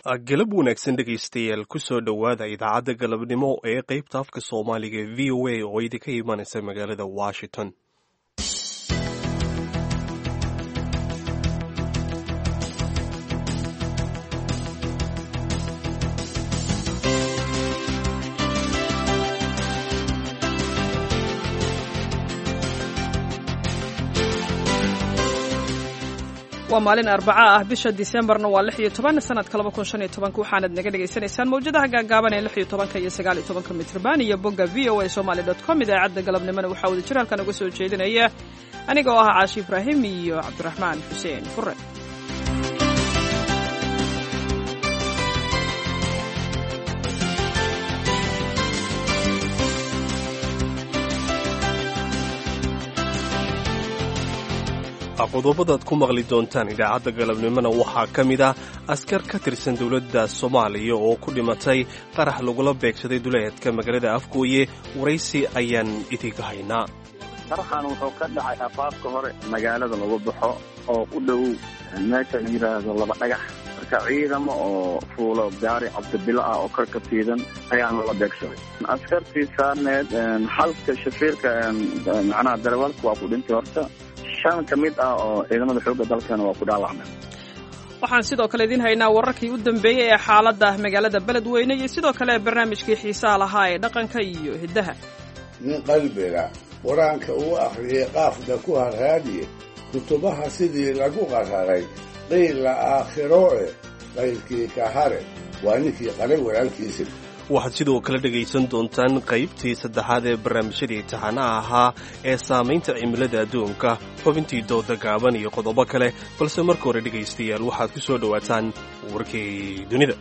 galab wanaagsan dhegaystayaal kusoo dhowaada idaacadda galabnimo ee qaybta afka soomaaliga e v o a oo idinka imanaysa magaalada washington waa maalin arbaca ah bisha disembarna waa lix iyo toban sanadka laba kun shan iyo tobanka waxaanad naga dhagaysanaysaan mawjadaha gaagaaban ee lix iyo tobanka iyo sagaal iyo tobanka mitrban iyo bogga v o a somaly dot com idaacadda galabnimona waxaa wada jir halkan uga soo jeedinaya aniga oo ah caashi ibraahim iyo cabdiraxmaan xuseen fure qodobadaad ku maqli doontaan idaacadda galabnimona waxaa ka mid ah askar ka tirsan dowladda soomaaliya oo ku dhimatay qarax lagula beegsaday duleedka magaalada afgooye waraysi ayaan idinka haynaa qaraxan wuxuu ka dhacay afaafka hore magaalada lagu baxo oo u dhow meesha la yidhaahdo laba dhagax marka ciidamo oo fuulo gaari cabdibilo ah oo kor ka fiidan ayaa lala beegsaday askartii saarneed xalka shafiirka macnaha darawaalka waa ku dhintay horta shan ka mid ah oo ciidamada xoogga dalkana waa ku dhaawacmeen waxaan sidoo kale idiin haynaa wararkii u dambeeyey ee xaaladda magaalada beledweyne iyo sidoo kale barnaamijkii xiisaha lahaa ee dhaqanka iyo hiddaha nin qalbiga qur-aanka uu akhriyey qaafda ku harhaadiye kutubaha sidii lagu qararay qiila aakhirooe qaylkii ka hare waa ninkii qaray walaalkiisa waxaad sidoo kale dhegaysan doontaan qaybtii saddexaad ee barnaamijyadii taxanaha ahaa ee saamaynta cimilada adduunka xubintii dooda gaaban iyo qodobo kale balse marka hore dhegaystayaal waxaad ku soo dhowaataan warkii dunida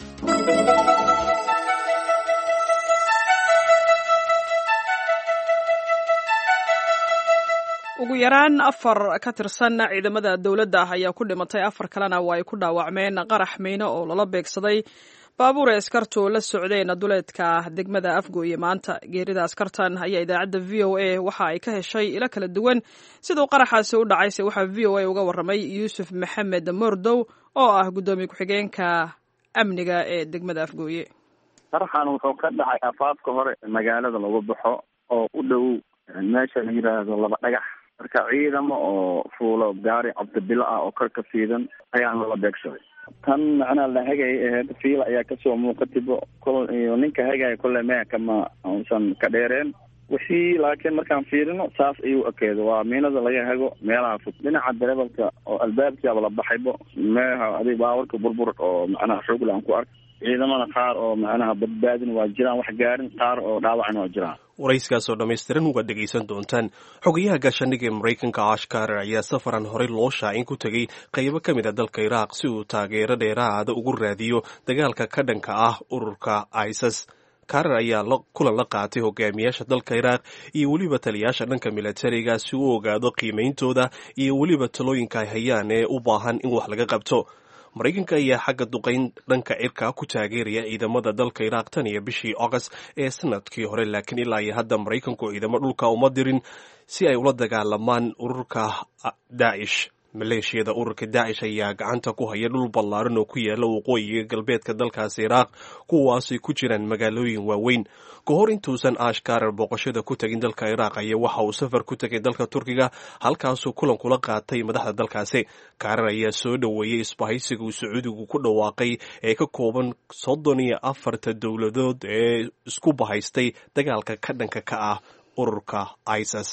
ugu yaraan afar ka tirsan ciidamada dowladda ayaa ku dhimatay afar kalena waa ay ku dhaawacmeen qarax meyne oo lala beegsaday baabuur ee askartu la socdeen duleedka degmada afgooye maanta geerida askartan ayaa idaacadda v o a waxa ay ka heshay ilo kala duwan siduu qaraxaasi u dhacayse waxaa v o a uga warramay yuusuf maxamed mordow oo ah guddoomiye ku-xigeenka amniga ee degmada afgooye qaraxan wuxuu ka dhacay afaafka hore magaalada lagu baxo oo u dhow meesha la yidhaahdo laba dhagax marka ciidamo oo fuulo gaari cabdibilo ah oo kor ka fiidan ayaa lala beegsaday tan macnaha la hagay aheyd fiila ayaa kasoo muuqatibo kol iyo ninka hagaya kolle mea kama uusan ka dheereen wixii laakiin markaan fiirino saas ayuu ekeedo waa miinada laga hago meelaha fog dhinaca darebalka oo albaabkiaba la baxaybo meeha adig baawarka burbur oo macnaha xoogla aan ku ark ciidamada qaar oo macnaha badbaadin waa jiraan wax gaarin qaar oo dhaawacna waa jiraan warayskaasoo dhammaystiran waad dhegaysan doontaan xogayaha gaashaandhigga ee maraykanka ash karer ayaa safaran horey loo shaacin ku tegey qaybo ka mid a dalka iraaq si uu taageero dheeraada ugu raadiyo dagaalka ka dhanka ah ururka isis karer ayaa kulan la qaatay hogaamiyaasha dalka iraaq iyo weliba taliyaasha dhanka milatariga si uu ogaado qiimeyntooda iyo weliba talooyinka ay hayaan ee u baahan in wax laga qabto maraykanka ayaa xagga duqayn dhanka cirka ku taageeraya ciidamada dalka iraaq tan iyo bishii august ee sanadkii hore laakiin ilaa iyo hadda maraykanku ciidamo dhulka uma dirin si ay ula dagaalamaan ururka daacish maleeshiyada ururka daacish ayaa gacanta ku haya dhul ballaaran oo ku yaala waqooyiga galbeedka dalkaasi iraaq kuwaasay ku jiraan magaalooyin waaweyn ka hor intuusan ash karer booqashada ku tegin dalka iraaq ayaa waxa uu safar ku tegay dalka turkiga halkaasuu kulan kula qaatay madaxda dalkaasi karer ayaa soo dhoweeyey isbahaysiga uu sacuudigu ku dhawaaqay ee ka kooban soddon iyo afarta dowladood ee isku bahaystay dagaalka ka dhanka ka ah ururka isis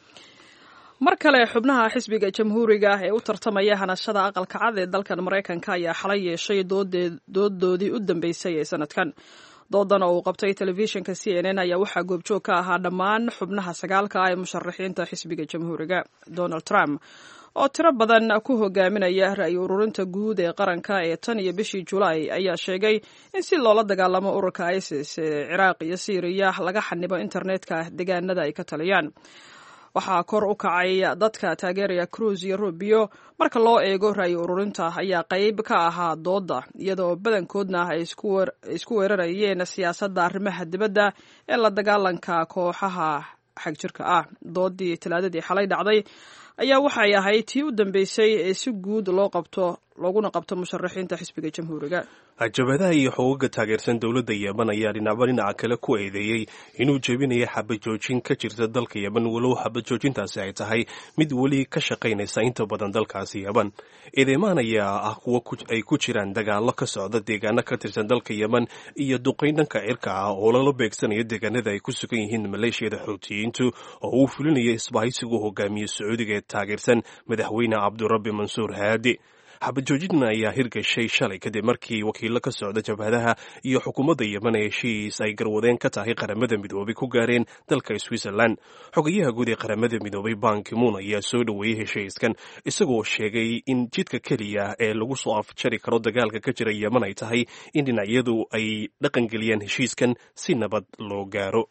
mar kale xubnaha xisbiga jamhuuriga ee u tartamaya hanashada aqalka cad ee dalkan maraykanka ayaa xalay yeeshay doodoodii u dambeysay ee sanadkan doodan oo uu qabtay telefishinka c n n ayaa waxaa goobjoog ka ahaa dhammaan xubnaha sagaalka ah ee musharaxiinta xisbiga jamhuuriga donald trump oo tiro badan ku hogaaminaya ra'yi ururinta guud ee qaranka ee tan iyo bishii julaay ayaa sheegay in si loola dagaalamo ururka isis ee ciraaq iyo syriya laga xanibo internetka deegaanada ay ka taliyaan waxaa kor u kacay dadka taageeraya cruis iyo rubio marka loo eego ra'yi ururinta ayaa qayb ka ahaa dooda iyadoo badankoodna ay isku weerarayeen siyaasadda arrimaha dibadda ee la dagaalanka kooxaha xagjirka ah doodii talaadadii xalay dhacday ayaa waxay ahayd tii u dambeysay ee si guud loo qabto looguna qabto musharaxiinta xisbiga jamhuuriga jabadaha iyo xoogaga taageersan dowladda yemen ayaa dhinacba dhinaca kale ku eedeeyey inuu jebinayo xabajoojin ka jirta dalka yemen walow xabajoojintaasi ay tahay mid weli ka shaqaynaysa inta badan dalkaasi yemen eedeymaan ayaa ah kuwo ay ku jiraan dagaallo ka socda deegaano ka tirsan dalka yemen iyo duqayn dhanka cirka ah oo lala beegsanayo deegaanada ay ku sugan yihiin maleeshiyada xoutiyiintu oo uu fulinayo isbahaysigu hogaamiye sacuudiga ee taageersan madaxweyne cabdurabbi mansuur haadi xabajoojin ayaa hirgashay shalay kadib markii wakiilo ka socda jabhadaha iyo xukuumadda yemen ee heshiis ay garwadeen ka tahay qaramada midoobay ku gaareen dalka switzerland xogayaha guud ee qaramada midoobay bankimuun ayaa soo dhoweeyey heshiiskan isagoo sheegay in jidka keliya ee lagu soo afjari karo dagaalka ka jira yemen ay tahay in dhinacyadu ay dhaqangeliyaan heshiiskan si nabad loo gaaro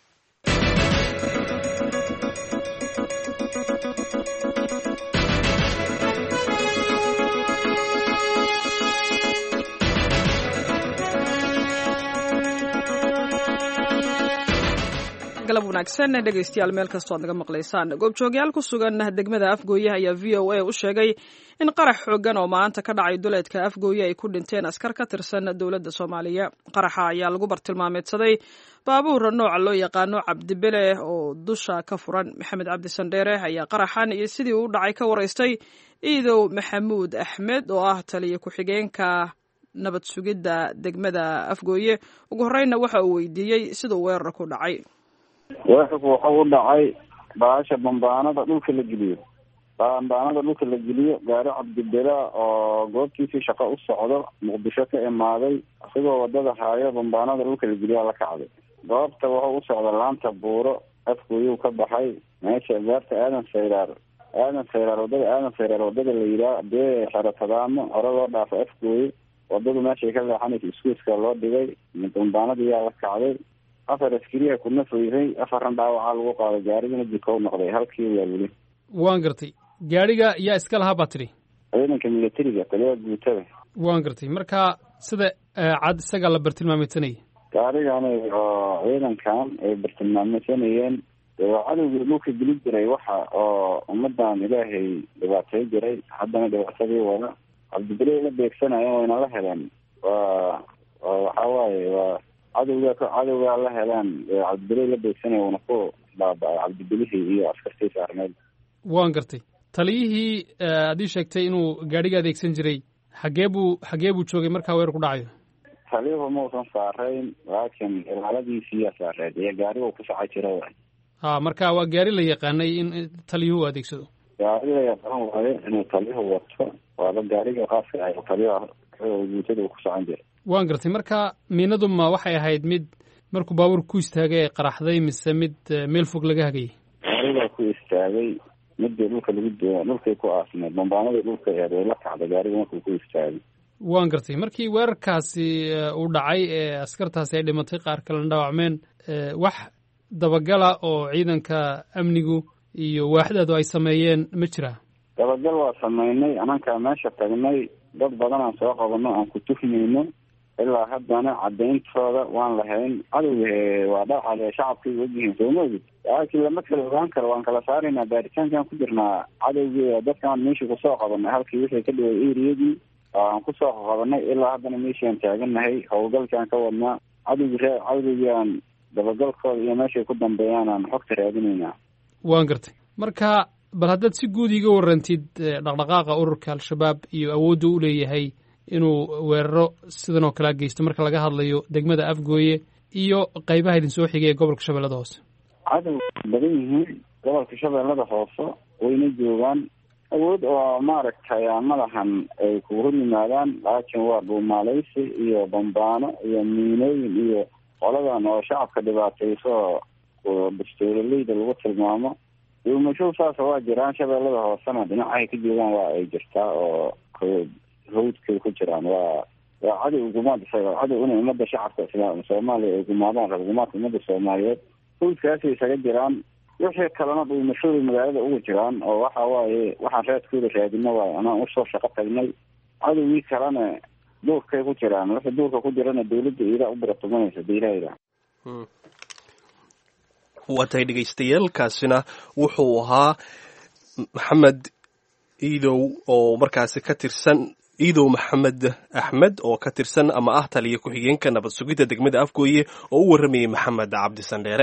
galab wanaagsan dhegaystayaal meel kastoo ad naga maqlaysaan goobjoogyaal ku sugan degmada afgooye ayaa v o a u sheegay in qarax xoogan oo maanta ka dhacay duleedka afgooye ay ku dhinteen askar ka tirsan dowladda soomaaliya qaraxa ayaa lagu bartilmaameedsaday baabuur nooca loo yaqaano cabdibele oo dusha ka furan maxamed cabdi sandheere ayaa qaraxan iyo sidii uu dhacay ka waraystay iidow maxamuud axmed oo ah taliya ku-xigeenka nabad sugidda degmada afgooye ugu horreynna waxa uu weydiiyey siduu weerar ku dhacay weerarku wuxuu u dhacay baasha bambaanada dhulka la geliyo bambaanada dhulka la geliyo gaari cabdibela oo goobtiisii shaqo u socdo muqdisho ka imaaday isagoo wadada haayo bambaanada dhulka la geliyaa la kacday goobta wuxuu u socda laanta buuro afgooyuu ka baxay meesha gaarta aadan sayraar aadan sayraar wadada aadan sayraar wadada la yidhaah dee xeratadaamo hore loo dhaafo afgooye wadadu meeshay ka leexanaysa iskuiska loo dhigay bambaanadii yaa la kacday afar askariya kuna foyray afarran dhaawacaa lagu qaaday gaarigana jikow noqday halkii waa weli waan gartay gaadhiga yaa iska lahaa baa tidhi ciidanka militariga taliya guutada waan gartay marka sida cad isagaa la bartilmaameysanayay gaarigani oo ciidankan ay bartilmaameysanayeen waa cadowgii dhulka geli jiray waxa oo ummadan ilaahay dhibaatay jiray haddana dhibaatadii wada cabdibile la beegsanayeen wayna la heleen waa waxa waaye waa cadowga cadowgaa la helaan cabdibile la beegsanaya uuna ku baaba-ay cabdibilihii iyo askartii saarneed waan gartay taliyihii aad ii sheegtay inuu gaadhiga adeegsan jiray xagee buu xagee buu joogay markaa weerar ku dhacayo taliyuhu mausan saarayn laakiin ilaaladiisiiyaa saareed iyo gaarigu ku socay jira waay ha marka waa gaari la yaqaanay in taliyuhu adeegsado gaari la yaqaan waayo inuu taliyuhu wato waaba gaariga qaaska ay taliyaha guutada ku socon jira waan gartay marka miinadu ma waxay ahayd mid markuu baabuur ku istaagay ay qaraxday mise mid meel fog laga hagayay gaarigaa ku istaagay midii dhulka lagu dhulkay ku aasneed bambaanadii dhulka eed way la kacday gaariga markuu ku istaagay waan gartay markii weerarkaasi uu dhacay ee askartaasi ay dhimatay qaar kalena dhaawacmeen wax dabagala oo ciidanka amnigu iyo waaxdaadu ay sameeyeen ma jiraa dabagal waa sameynay anankaa meesha tagnay dad badan aan soo qabano aan ku tuhmayno ilaa haddana cadayntooda waan lahayn cadowga waa dhaacal shacabkay ogyihiin sooma ogid laakiin lama kala ogaan karo waan kala saaraynaa baaritaankaan ku jirnaa cadowgii dadkaan meeshii kusoo qabanay halkii wixii ka dhaway eriyadii aan kusoo qabanay ilaa haddana meeshii aan taagannahay howlgalkaan ka wadnaa cadowgi ree cadowgii aan dabagalkooda iyo meeshay ku dambeeyaan aan xogta raadinaynaa waan gartay marka bal haddaad si guud iga warrantid dhaqdhaqaaqa ururka al-shabaab iyo awoodda u leeyahay inuu weeraro sidan oo kalea geysto marka laga hadlayo degmada afgooye iyo qaybaha idin soo xigay ee gobolka shabeellada hoose cadow badan yihiin gobolka shabeellada hoose wayna joogaan awood oo maaragtay madahan ay kugu hor yimaadaan laakiin waa dhuumaaleysi iyo bambaano iyo miinooyin iyo qoladan oo shacabka dhibaatayso bastoololeyda lagu tilmaamo dhuumasho saasa waa jiraan shabeellada hoosena dhinacahay ka joogaan waa ay jirtaa oo hawdkay ku jiraan waa waa cadow gumaad cadow inay ummadda shacabka islaam soomaaliya ay gumaadaan rab gumaadka ummadda soomaaliyeed hawdkaasay isaga jiraan wixii kalena dhuumashooda magaalada uga jiraan oo waxa waaye waxaan raadkooda raadino waayo anaan usoo shaqo tagnay cadowgii kalena duurkay ku jiraan wixii duurka ku jirana dawladda iidaa u biratumanaysa dailahayda waa tahay dhegaystayaaalkaasina wuxuu ahaa maxamed iidow oo markaasi ka tirsan iidow maxamed axmed oo ka tirsan ama ah taliya ku-xigeenka nabad sugidda degmada afgooye oo u warramayay maxamed cabdi sandheere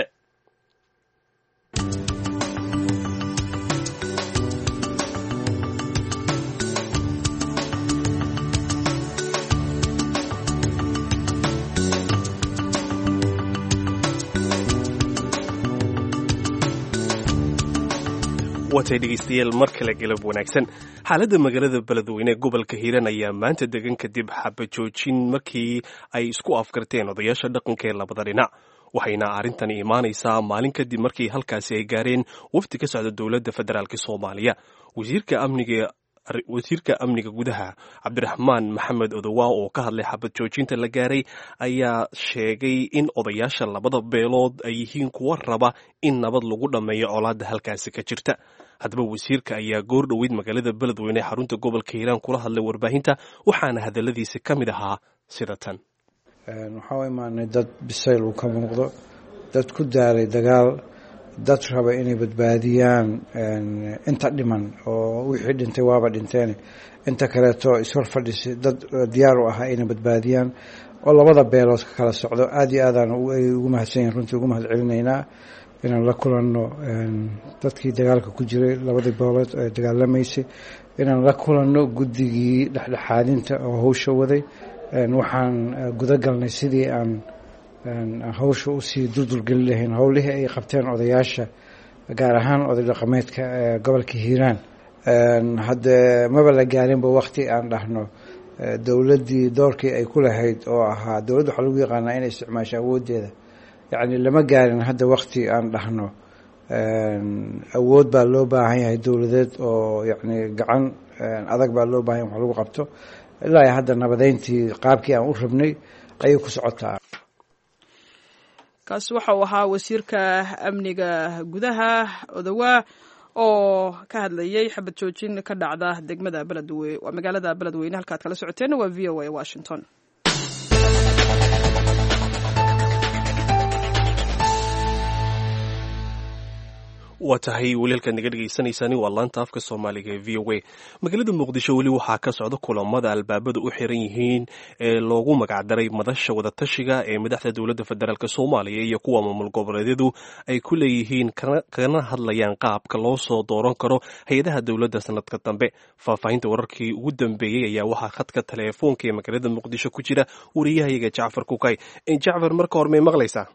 watay dhegeystayaal mar kale galab wanaagsan xaaladda magaalada beledweyne ee gobolka hiiraan ayaa maanta degan kadib xabajoojin markii ay isku afgarteen odayaasha dhaqanka ee labada dhinac waxayna arrintani imaanaysaa maalin kadib markii halkaasi ay gaareen wafdi ka socda dowladda federaalk soomaaliya wasiirka amniga wasiirka amniga gudaha cabdiraxmaan maxamed odowaa oo ka hadlay xabad joojinta la gaaray ayaa sheegay in odayaasha labada beelood ay yihiin kuwa raba in nabad lagu dhammeeyo colaadda halkaasi ka jirta haddaba wasiirka ayaa goor dhoweyd magaalada beledweyne ee xarunta gobolka hiiraan kula hadlay warbaahinta waxaana hadalladiisi ka mid ahaa sida tan waxaa u imaanay dad bisayl uu ka muuqdo dad ku daaray dagaal dad raba inay badbaadiyaan inta dhiman oo wixii dhintay waaba dhinteen inta kaleeto ishor fadhisi dad diyaar u ahaa inay badbaadiyaan oo labada beelood ka kala socdo aada iyo aadaan ugu mahadsan yahin runtii ugu mahad celinaynaa inaan la kulanno dadkii dagaalka ku jiray labadii beelood ee dagaalamaysay inaan la kulanno guddigii dhexdhexaadinta oo hawsha waday waxaan gudagalnay sidii aan hawsha usii durdurgeli lahayn howlihii ay qabteen odayaasha gaar ahaan oday dhaqameedka gobolka hiiraan haddee maba la gaarinba wakti aan dhahno dowladdii doorkii ay ku lahayd oo ahaa dowladda waxaa lagu yaqaanaa inay isticmaasho awooddeeda yacni lama gaarin hadda wakti aan dhahno awood baa loo baahan yahay dowladeed oo yacni gacan adag baa loo baahan yahay wax lagu qabto ilaa hadda nabadeyntii qaabkii aan u rabnay ayay ku socotaa kaasi waxa uu ahaa wasiirka amniga gudaha odowaa oo ka hadlayay xabad joojin ka dhacda degmada beledwe waa magaalada beledweyne halkaad kala socoteen waa v o a washington waa tahay weli halkaad naga dhegaysanaysaani waa laanta afka soomaaliga ee v o a magaalada muqdisho weli waxaa ka socda kulamada albaabada u xiran yihiin ee loogu magacdaray madasha wadatashiga ee madaxda dowladda federaalk soomaaliya iyo kuwa maamul goboleedyadu ay ku leeyihiin kana hadlayaan qaabka loo soo dooran karo hay-adaha dowladda sanadka dambe faahfaahinta wararkii ugu dambeeyey ayaa waxaa khadka teleefoonka ee magaalada muqdisho ku jira wariyahayaga jacfar kukay jacfar marka hore may maqlaysaa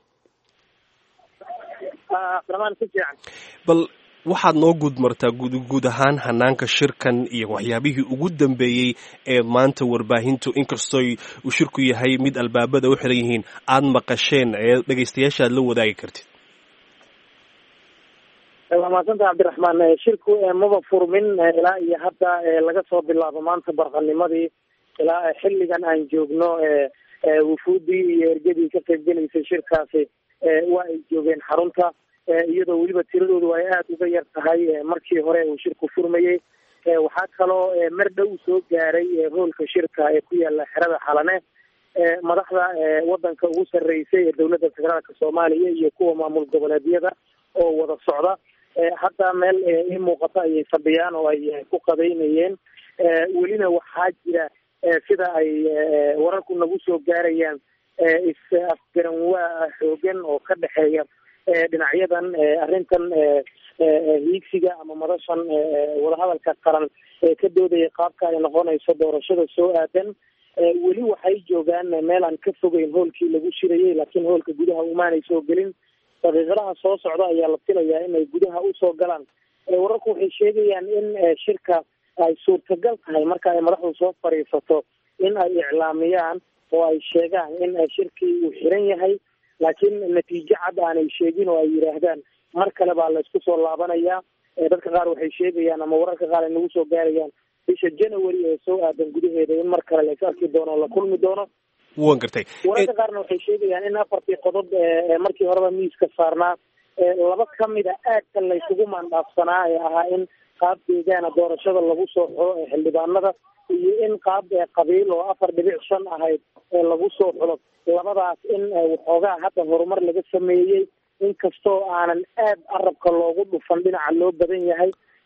bal waxaad noo guud martaa guud ahaan hanaanka shirkan iyo waxyaabihii ugu dambeeyey ee maanta warbaahintu inkastoo uu shirku yahay mid albaabada u xiran yihiin aada maqasheen ee dhegaystayaasha aad la wadaagi kartid waa mahadsanta cabdiraxmaan shirku maba furmin ilaa iyo hadda laga soo bilaabo maanta barqanimadii ilaa xilligan aan joogno wufuudii iyo ergadii ka qaybgelaysay shirkaasi waa ay joogeen xarunta iyadoo weliba tiradoodu ay aada uga yar tahay markii hore uu shirku furmayey waxaa kaloo mar dhow soo gaaray hoolka shirka ee ku yaala xerada xalane madaxda wadanka ugu sarreysay ee dowladda federaalka soomaaliya iyo kuwa maamul goboleedyada oo wada socda hadda meel ii muuqato ayay fadhiyaan oo ay ku qadaynayeen welina waxaa jira sida ay wararku nagu soo gaarayaan is-afgaranwaa xoogan oo ka dhexeeya dhinacyadan arrintan hiigsiga ama madashan wadahadalka qaran ee ka doodaya qaabka ay noqonayso doorashada soo aadan weli waxay joogaan meel aan ka fogeyn hoolkii lagu shirayay laakiin hoolka gudaha umaanay soo gelin daqiiqadaha soo socda ayaa la filayaa inay gudaha usoo galaan wararku waxay sheegayaan in shirka ay suurtagal tahay marka ay madaxdu soo fadhiisato in ay iclaamiyaan oo ay sheegaan in shirkii uu xiran yahay laakiin natiijo cad aanay sheegin oo ay yidhaahdaan mar kale baa laysku soo laabanayaa dadka qaar waxay sheegayaan ama wararka qaar ay nagu soo gaarayaan bisha january ee soo aadan gudaheeda in mar kale lays arki doono o la kulmi doono wan gartay wararka qaarna waxay sheegayaan in afartii qodob markii horeba miiska saarnaa laba kamid a aadka laysugu maandhaafsanaa ee ahaa in qaab deegaana doorashada lagu soo xulo ee xildhibaanada iyo in qaab qabiil oo afar dhibic shan ahayd ee lagu soo xulo labadaas in waxoogaa hadda horumar laga sameeyey inkastoo aanan aad carabka loogu dhufan dhinaca loo badan yahay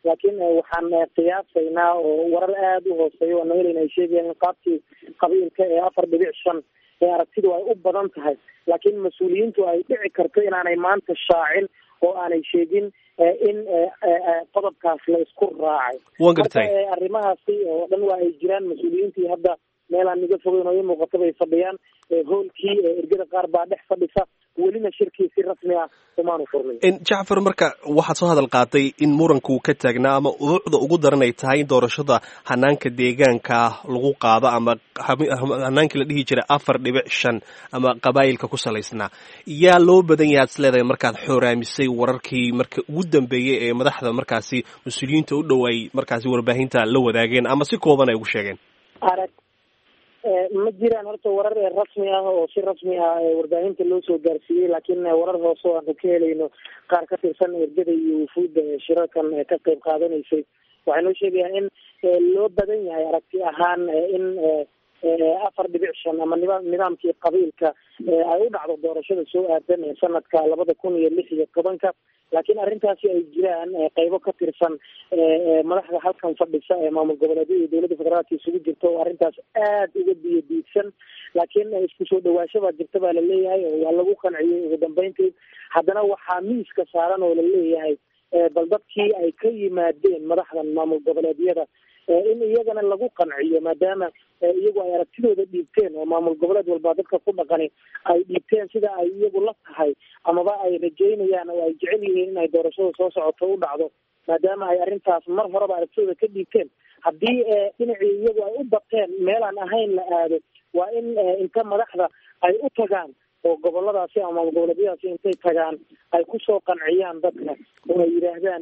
laakiin waxaan qiyaasaynaa oo warar aada u hooseeya waana helayna ay sheegayaan in qaabkii qabiilka ee afar dhibic shan ee aragtidu ay u badan tahay laakiin mas-uuliyiintu ay dhici karto inaanay maanta shaacin oo aanay sheegin in qodobkaas la isku raacay wan gartay marka arrimahaasi oo dhan waa ay jiraan mas-uuliyiintii hadda meelaan niga fogeyn oo ii muuqata bay fadhiyaan hoolkii ergada qaar baa dhex fadhisa welina shirkii si rasmi ah umaanu furmin jacfar marka waxaad soo hadal qaaday in muranka uu ka taagnaa ama uduucda ugu daran ay tahay in doorashada hanaanka deegaanka lagu qaado ama hanaankii la dhihi jiray afar dhibic shan ama qabaayilka ku salaysnaa yaa loo badan yahay ad is leedahay markaad xooraamisay wararkii marka ugu dambeeyey ee madaxda markaasi mas-uuliyiinta u dhow ay markaasi warbaahinta la wadaageen ama si kooban ay ugu sheegeen arag ma jiraan horta warar rasmi ah oo si rasmi ah warbaahinta loo soo gaarsiiyey laakiin warar hoose oo aanu ka helayno qaar ka tirsan ergada iyo wufuudda shirarkan ka qeyb qaadanaysay waxay noo sheegayaan in loo badan yahay aragti ahaan in afar dhibic shan ama nidaam nidaamkii qabiilka ay u dhacdo doorashada soo aadan ee sanadka labada kun iyo lix iyo tobanka laakiin arrintaasi ay jiraan qeybo ka tirsan madaxda halkan fadhisa ee maamul goboleedyada iyo dowladda federaalka isugu jirta oo arrintaas aada uga biyo diidsan laakiin isku soo dhawaasho baa jirta baa laleeyahay oo waa lagu qanciyey ugu dambeyntii haddana waxaa miiska saaran oo laleeyahay bal dadkii ay ka yimaadeen madaxdan maamul goboleedyada in iyagana lagu qanciyo maadaama iyagu ay aragtidooda dhiibteen oo maamul goboleed walba dadka ku dhaqani ay dhiibteen sida ay iyagu la tahay amaba ay rajeynayaan oo ay jecel yihiin in ay doorashada soo socoto u dhacdo maadaama ay arrintaas mar horeba aragtidooda ka dhiibteen haddii dhinacii iyagu ay u bateen meelaan ahayn la aado waa in inta madaxda ay u tagaan oo goboladaasi ama maamul goboleedyadaasi intay tagaan ay kusoo qanciyaan dadka oo ay yidhaahdaan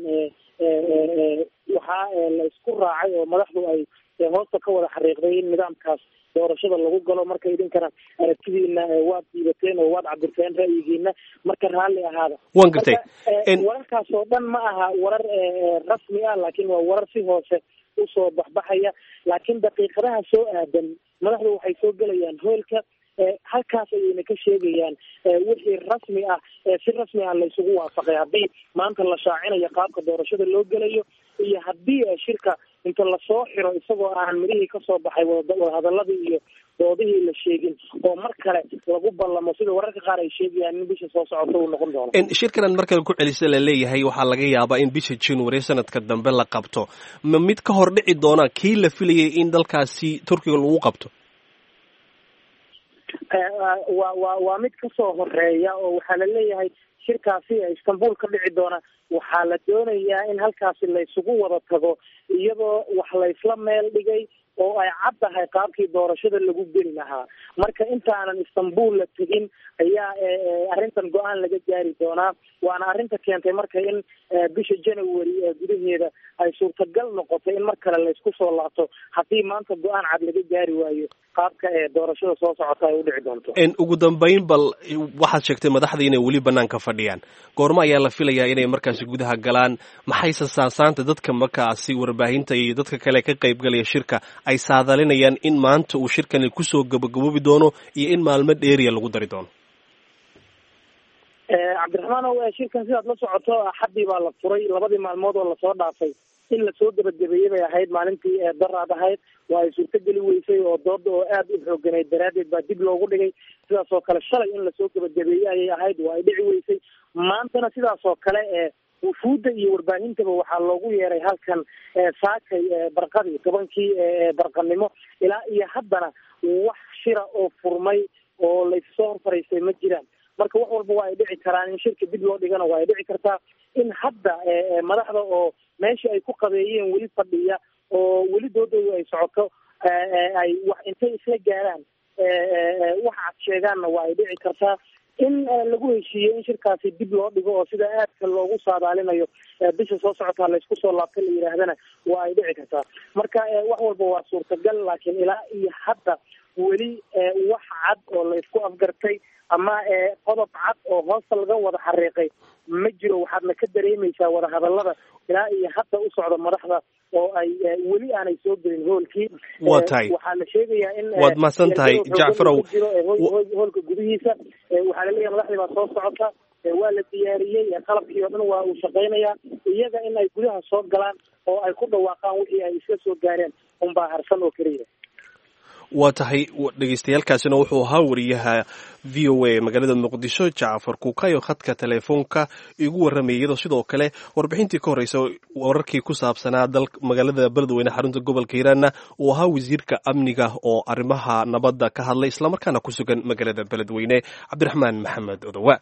waxaa la isku raacay oo madaxdu ay hoosta ka wada xariiqday in nidaamkaas doorashada lagu galo marka idinkana aragtidiina waad diibateen oo waad cabirteen ra'yigiina marka raalli ahaada wan gartay wararkaas oo dhan ma aha warar rasmi ah laakiin waa warar si hoose usoo baxbaxaya laakiin daqiiqadaha soo aadan madaxdu waxay soo gelayaan hoolka halkaas ayayna ka sheegayaan wixii rasmi ah si rasmi ah la isugu waafaqay haddii maanta la shaacinayo qaabka doorashada loo gelayo iyo haddii shirka inta lasoo xiro isagoo aan midihii kasoo baxay wadahadaladii iyo doodihii la sheegin oo mar kale lagu ballamo sida wararka qaar ay sheegayaan in bisha soo socota uu noqon doono shirkanan mar kale ku celisa la leeyahay waxaa laga yaabaa in bisha january sanadka dambe la qabto ma mid ka hor dhici doona kii la filayay in dalkaasi turkiga lagu qabto wa wa waa mid kasoo horeeya oo waxaa la leeyahay shirkaasi istanbul ka dhici doona waxaa la doonayaa in halkaasi la isugu wada tago iyadoo wax laysla meel dhigay oo ay cad tahay qaabkii doorashada lagu geli lahaa marka intaanan istanbul la tegin ayaa arrintan go-aan laga gaari doonaa waana arrinta keentay marka in bisha january gudaheeda ay suurtagal noqoto in mar kale laysku soo laabto haddii maanta go-aan cad laga gaari waayo qaabka doorashada soo socota ay udhici doonto ugu dambeyn bal waxaad sheegtay madaxda inay weli banaanka fadhiyaan goormo ayaa la filayaa inay markaasi gudaha galaan maxayse saasaanta dadka markaasi warbaahinta iyo dadka kale ka qaybgalaya shirka ay saadalinayaan in maanta uu shirkani kusoo gabagaboobi doono iyo in maalmo dheeriya lagu dari doono cabdiraxmaan o shirkan sidaad la socoto axaddii baa la furay labadii maalmood oo lasoo dhaafay in lasoo gebagabeeyey bay ahayd maalintii daraad ahayd waa ay suurtogeli weysay oo dooda oo aada u xooganayd daraaddeed baa dib loogu dhigay sidaas oo kale shalay in lasoo gebagabeeyey ayay ahayd waa ay dhici weysay maantana sidaas oo kale wufuudda iyo warbaahintaba waxaa loogu yeeray halkan saakay barqadii tobankii barqanimo ilaa iyo haddana wax shira oo furmay oo laysoo hor fariistay ma jiraan marka wax walba waa ay dhici karaan in shirka dib loo dhigana waa ay dhici kartaa in hadda madaxda oo meeshii ay ku qabeeyeen weli fadhiya oo weli doodooda ay socoto ay wax intay isla gaaraan wax cad sheegaanna waa ay dhici kartaa in lagu heshiiyey in shirkaasi dib loo dhigo oo sida aadka loogu saadaalinayo bisha soo socotaa laysku soo laabta la yidhaahdana waa ay dhici kartaa marka wax walba waa suurtagal laakiin ilaa iyo hadda weli wax cad oo laysku afgartay ama qodob cad oo hoosta laga wada xariiqay ma jiro waxaadna ka dareemaysaa wadahadalada ilaa iyo hadda u socda madaxda oo ay weli aanay soo gelin hoolkii waa tahay waxaa la sheegayaa in waad mahadsan tahay jacfarow jiro hoolka gudihiisa waxaa laleeyahay madaxdii baa soo socota waa la diyaariyey qalabkii oo dhan waa uu shaqaynayaa iyaga in ay gudaha soo galaan oo ay ku dhawaaqaan wixii ay iska soo gaareen unbaa harsan oo keliya waa tahay dhegeystayaalkaasina wuxuu ahaa wariyaha v o a magaalada muqdisho jacfar kuukayo khadka teleefoonka igu warramayay iyadoo sidoo kale warbixintii ka horreysa wararkii ku saabsanaa dal magaalada beledweyne xarunta gobolka hiiraanna uu ahaa wasiirka amniga oo arrimaha nabadda ka hadlay islamarkaana ku sugan magaalada beledweyne cabdiraxmaan maxamed odowa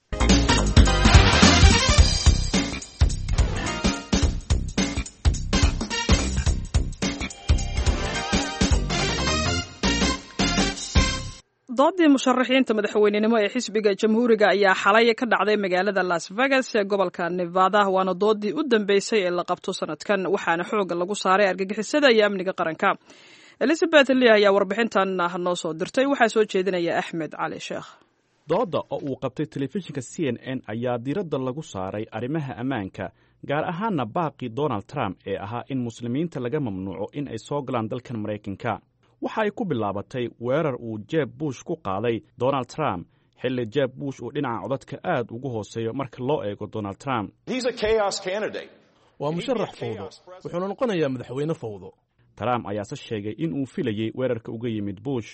doodii musharaxiinta madaxweynenimo ee xisbiga jamhuuriga ayaa xalay ka dhacday magaalada las vegas ee gobolka nevada waana doodii u dambeysay ee la qabto sanadkan waxaana xooga lagu saaray argagixisada iyo amniga qaranka elizabeth lee ayaa warbixintan noo soo dirtay waxaa soo jeedinaya axmed cali sheekh doodda oo uu qabtay telefishinka c n n ayaa diiradda lagu saaray arrimaha ammaanka gaar ahaana baaqii donald trump ee ahaa in muslimiinta laga mamnuuco in ay soo galaan dalkan maraykanka waxa ay ku bilaabatay weerar uu jeb bush ku qaaday donald trump xilli jeb bush uu dhinaca codadka aad ugu hooseeyo marka loo eego donald trump waa musharax fawdo wuxuuna noqonayaa madaxweyne fawdo trump ayaase sheegay in uu filayey weerarka uga yimid bush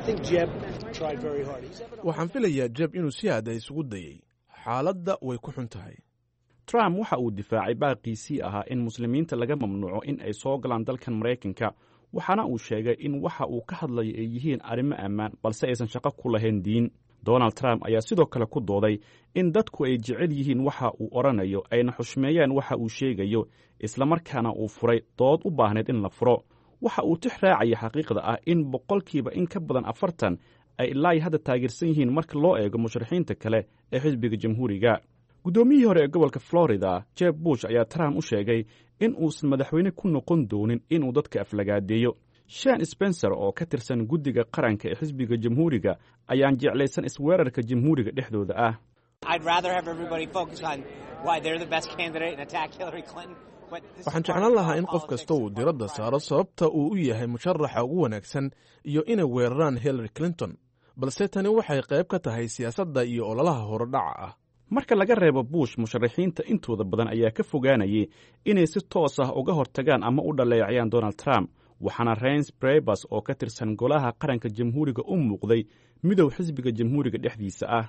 waxaan filayaa jeb inuu si aada isugu dayey xaaladda way ku xun tahay trump waxa uu difaacay baaqiisii ahaa in muslimiinta laga mamnuuco in ay soo galaan dalkan maraykanka waxaana uu sheegay in waxa uu ka hadlayo ay yihiin arrimo ammaan balse aysan shaqo ku lahayn diin donald trump ayaa sidoo kale ku dooday in dadku ay jecel yihiin waxa uu odhanayo ayna xushmeeyaan waxa uu sheegayo islamarkaana uu furay dood u baahnayd in la furo waxa uu tix raacaya xaqiiqda ah in boqolkiiba in ka badan afartan ay ilaa hadda taageersan yihiin marka loo eego musharaxiinta kale ee xisbiga jamhuuriga guddoomiyihii hore ee gobolka florida jeb bush ayaa trump u sheegay in uusan madaxweyne ku noqon doonin inuu dadka aflagaadeeyo shan spencer oo ka tirsan guddiga qaranka ee xisbiga jamhuuriga ayaan jeclaysan isweerarka jamhuuriga dhexdooda ah waxaan jeclaan lahaa in qof kasta uu diradda saaro sababta uu u yahay musharaxa ugu wanaagsan iyo inay weeraraan hillary clinton balse tani waxay qayb ka tahay siyaasadda iyo ololaha horodhaca ah marka laga reebo bush musharaxiinta intooda badan ayaa ka fogaanayay inay si toos ah uga hortagaan ama u dhaleecayaan donald trump waxaana rains brebers oo ka tirsan golaha qaranka jamhuuriga u muuqday midow xisbiga jamhuuriga dhexdiisa ah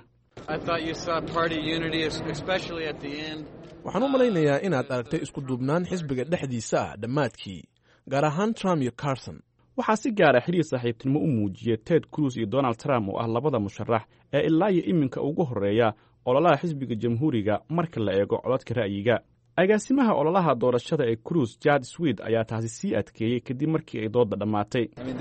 waxaan u malaynayaa inaad aragtay iskuduubnaan xisbiga dhexdiisa ah dhammaadkii gaar ahaan trump iyo carson waxaa si gaara xiriir saaxiibtinimo u muujiyey ted cruz iyo donald trump oo ah labada musharax ee ilaa iyo iminka ugu horreeya ololaha xisbiga jamhuuriga marka la eego codadka ra'yiga agaasimaha ololaha doorashada ee cruise jard swed ayaa taasi sii adkeeyey kadib markii ay doodda dhammaatay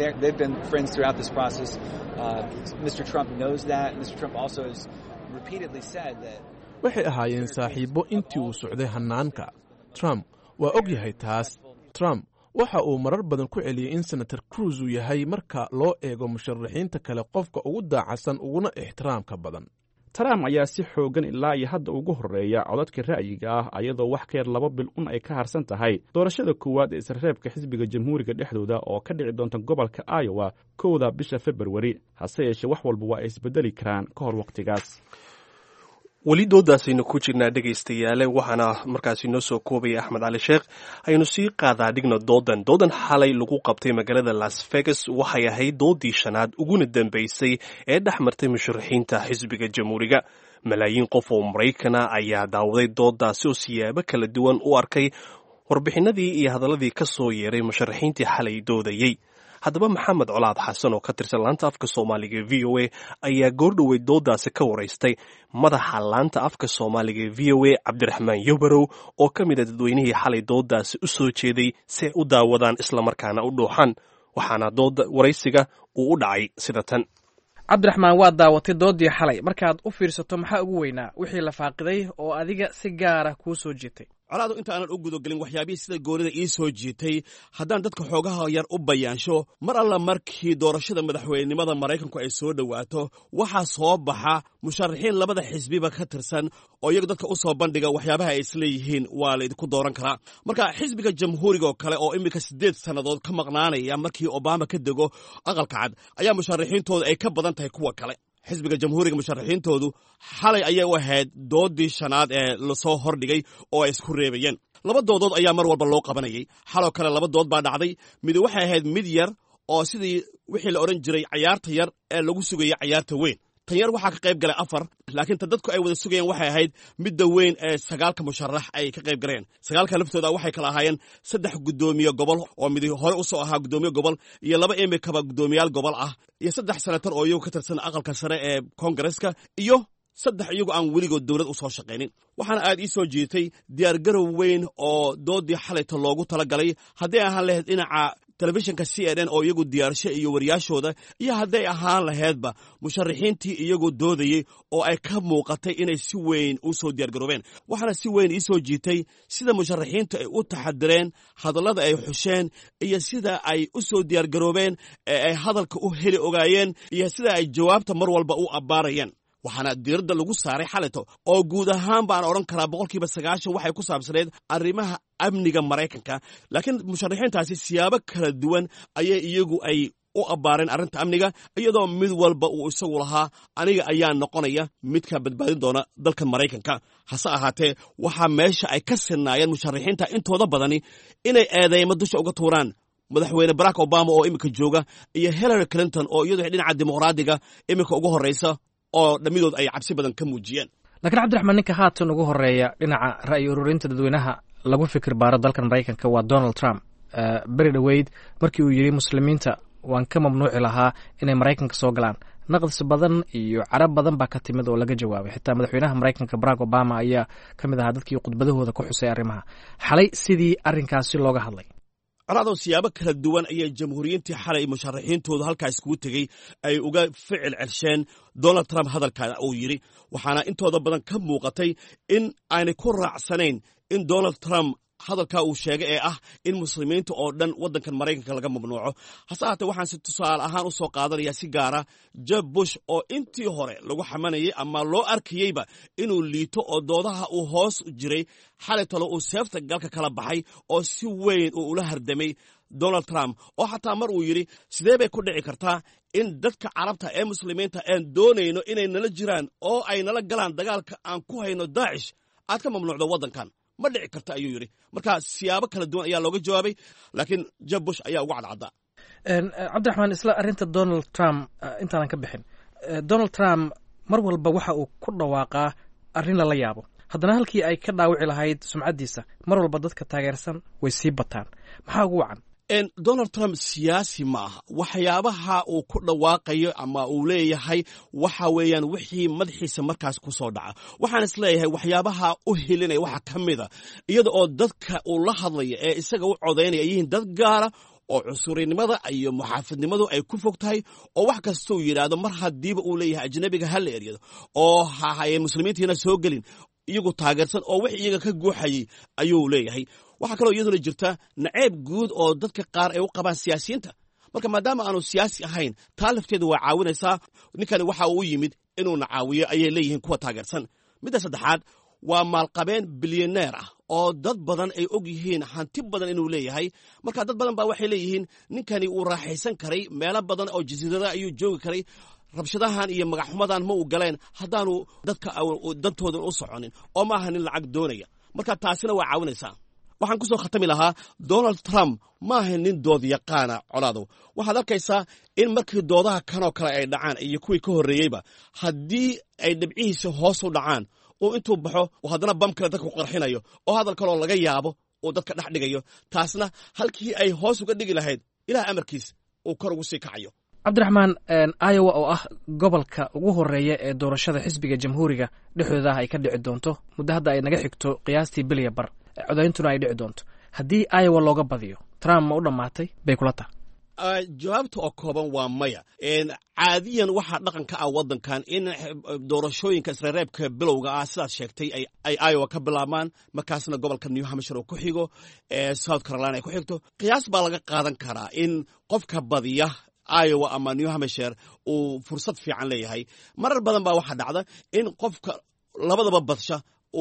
waxay ahaayeen saaxiibbo intii uu socday hannaanka trump waa og yahay taas trump waxa uu marar badan ku celiyey in senator cruz uu yahay marka loo eego musharaxiinta kale qofka ugu daacasan uguna ixtiraamka badan trump ayaa si xoogan ilaa iyo hadda ugu horreeya codadka ra'yiga ah ayadoo wax ka yar laba bil un ay ka harsan tahay doorashada koowaad ee isreebka xisbiga jamhuuriga dhexdooda oo ka dhici doonta gobolka iowa kowda bisha februari hase yeeshee wax walba waa ay isbedeli karaan ka hor wakhtigaas weli doodaasaynu ku jirnaa dhegaystayaale waxaana markaasi noo soo koobaya axmed cali sheekh aynu sii qaadaa dhigna doodan doodan xalay lagu qabtay magaalada las vegas waxay ahayd doodii shanaad uguna dambeysay ee dhex martay musharaxiinta xisbiga jamhuuriga malaayiin qof oo maraykana ayaa daawaday doodaasi oo siyaabo kala duwan u arkay warbixinadii iyo hadalladii ka soo yeeray musharaxiintii xalay doodayey haddaba maxamed colaad xasan oo ka tirsan laanta afka soomaaliga v o a ayaa goordhoweyd doodaasi ka waraystay madaxa laanta afka soomaaliga v o a cabdiraxmaan yobarow oo ka mid a dadweynihii xalay doodaasi u soo jeeday si ay u daawadaan islamarkaana u dhuuxaan waxaana dooda waraysiga uu u dhacay sida tan cabdiraxmaan waad daawatay doodii xalay markaad u fiirsato maxaa ugu weynaa wixii la faaqiday oo adiga si gaara kuu soo jiitay colaadu inta aanan u gudagelin waxyaabihii sida goonida ii soo jiitay haddaan dadka xoogaha yar u bayaansho mar alla markii doorashada madaxweynenimada maraykanku ay soo dhowaato waxaa soo baxa musharaxiin labada xisbiba ka tirsan oo iyagu dadka u soo bandhiga waxyaabaha ay isleeyihiin waa laydinku dooran karaa marka xisbiga jamhuuriga oo kale oo iminka siddeed sannadood ka maqnaanaya markii obama ka dego aqalka cad ayaa musharaxiintooda ay ka badan tahay kuwa kale xisbiga jamhuuriga musharaxiintoodu xalay ayay u ahayd doodii shanaad ee lasoo hordhigay oo ay isku reebayeen laba doodood ayaa mar walba loo qabanayay xaloo kale laba dood baa dhacday mid waxay ahayd mid yar oo sidii wixii la odhan jiray cayaarta yar ee lagu sugayay cayaarta weyn tan yar waxaa ka qayb galay afar laakiin ta dadku ay wada sugayeen waxay ahayd midda weyn ee sagaalka musharax ay ka qayb galeen sagaalka laftooda waxay kala ahaayeen saddex guddoomiye gobol oo mid hore usoo ahaa guddoomiye gobol iyo laba imikaba guddoomiyaal gobol ah iyo saddex senatar oo iyagu ka tirsan aqalka sare ee koongareska iyo saddex iyagu aan weligood dowlad u soo shaqaynin waxaana aad ii soo jiitay diyaargarow weyn oo doodii xalayta loogu tala galay hadday ahaan lahayd dhinaca telefishinka c n n oo iyagu diyaarsho iyo wariyaashooda iyo hadday ahaan lahaydba musharaxiintii iyagoo doodayey oo ay ka muuqatay inay si weyn u soo diyaargaroobeen waxaana si weyn ii soo jiitay sida musharaxiintu ay u taxadireen hadallada ay xusheen iyo sida ay u soo diyaargaroobeen ee ay hadalka u heli ogaayeen iyo sida ay jawaabta mar walba u abbaarayeen waxaana diiradda lagu saaray xalito oo guud ahaan baan odhan karaa boqolkiiba sagaashan waxay ku saabsaneed arrimaha amniga maraykanka laakiin musharaxiintaasi siyaabo kala duwan ayay iyagu ay u abbaareen arrinta amniga iyadoo mid walba uu isagu lahaa aniga ayaa noqonaya midka badbaadin doona dalka maraykanka hase ahaatee waxaa meesha ay ka sinnaayeen musharaxiinta intooda badani inay eedeymo dusha uga tuuraan madaxweyne barack obama oo iminka jooga iyo hillary clinton oo iyadu dhinaca dimuqraadiga iminka ugu horreysa oo dhammidood ay cabsi badan ka muujiyeen laakiin cabdiraxmaan ninka haatan ugu horeeya dhinaca ra'yi ururinta dadweynaha lagu fikir baaro dalkan maraykanka waa donald trump beri dhoweyd markii uu yidhi muslimiinta waan ka mamnuuci lahaa inay maraykanka soo galaan naqdis badan iyo carab badan baa ka timid oo laga jawaabay xitaa madaxweynaha maraykanka barack obama ayaa ka mid ahaa dadkii khudbadahooda ku xusay arrimaha xalay sidii arrinkaasi looga hadlay colaadoo siyaabo kala duwan ayay jamhuuriyiintii xalay musharaxiintoodu halkaa iskugu tegey ay uga ficil celsheen donald trump hadalka uu yidhi waxaana intooda badan ka muuqatay in aanay ku raacsanayn in donald trump hadalkaa uu sheegay ee ah in muslimiinta oo dhan waddankan maraykanka laga mamnuuco hase haatee waxaan si tusaale ahaan u soo qaadanayaa si gaara jeb bush oo intii hore lagu xamanayay ama loo arkayeyba inuu liito oo doodaha uu hoos jiray xalay talo uu seefta galka kala baxay oo si weyn uu ula hardamay donald trump oo xataa mar uu yidhi sidee bay ku dhici kartaa in dadka carabta ee muslimiinta aan doonayno inay nala jiraan oo ay nala galaan dagaalka aan ku hayno daacish aad ka mamnuucdo waddankan ma dhici karta ayuu yidhi marka siyaabo kala duwan ayaa looga jawaabay laakiin jeb bush ayaa uga cadcadda cabdiraxmaan isla arrinta donald trump intaanan ka bixin donald trump mar walba waxa uu ku dhawaaqaa arrin lala yaabo haddana halkii ay ka dhaawici lahayd sumcaddiisa mar walba dadka taageersan way sii bataan maxaa ugu wacan donald trump siyaasi ma aha waxyaabaha uu ku dhawaaqayo ama uu leeyahay waxa weeyaan wixii madaxiisa markaas ku soo dhaca waxaan is leeyahay waxyaabaha u helinaya waxa ka mida iyada oo dadka uu la hadlaya ee isaga u codaynaya yihiin dad gaara oo cusurinimada iyo muxaafidnimadu ay ku fog tahay oo wax kastuu yidhaahdo mar haddiiba uu leeyahay ajnabiga ha la eryado oo hahaye muslimiintiina soo gelin iyagu taageersan oo wix iyaga ka guuxayay ayuu leeyahay waxaa kaloo iyaduna jirta naceeb guud oo dadka qaar ay u qabaan siyaasiyiinta marka maadaama aanu siyaasi ahayn taa lafteeda waa caawinaysaa ninkani waxa uu u yimid inuuna caawiyo ayay leeyihiin kuwa taageersan midda saddexaad waa maalqabeen bilyaneer ah oo dad badan ay og yihiin hanti badan inuu leeyahay marka dad badan baa waxay leeyihiin ninkani uu raaxaysan karay meelo badan oo jasiirada ayuu joogi karay rabshadahan iyo magaxxumadan ma uu galeen haddaanu dadka dantoodan u soconin oo ma aha nin lacag doonaya marka taasina waa caawinaysaa waxaan ku soo khatami lahaa donald trump ma aha nin dood yaqaana colaadow waxaad arkaysaa in markii doodaha kanoo kale ay dhacaan iyo kuwii ka horreeyeyba haddii ay dhibcihiisa hoos u dhacaan uu intuu baxo haddana bam kale dadka ku qarxinayo oo hadal kaloo laga yaabo uu dadka dhex dhigayo taasna halkii ay hoos uga dhigi lahayd ilaah amarkiis uu kor ugu sii kacayo cabdiraxmaan iowa oo ah gobolka ugu horeeya ee doorashada xisbiga jamhuuriga dhexdooda ah ay ka dhici doonto muddo hadda ay naga xigto qiyaastii bilya bar codayntuna ay dhici doonto haddii iowa looga badiyo trump ma u dhammaatay bay kula taha jawaabta oo kooban waa maya caadiyan waxaa dhaqan ka ah waddankan in doorashooyinka isreereebka bilowga ah sidaad sheegtay ay iowa ka bilaabmaan markaasna gobolka new hampshire uu ku xigo south carolina ay ku xigto qiyaas baa laga qaadan karaa in qofka badiya iowa ama new hampshire uu fursad fiican leeyahay marar badan baa waxaa dhacda in qofka labadaba badsha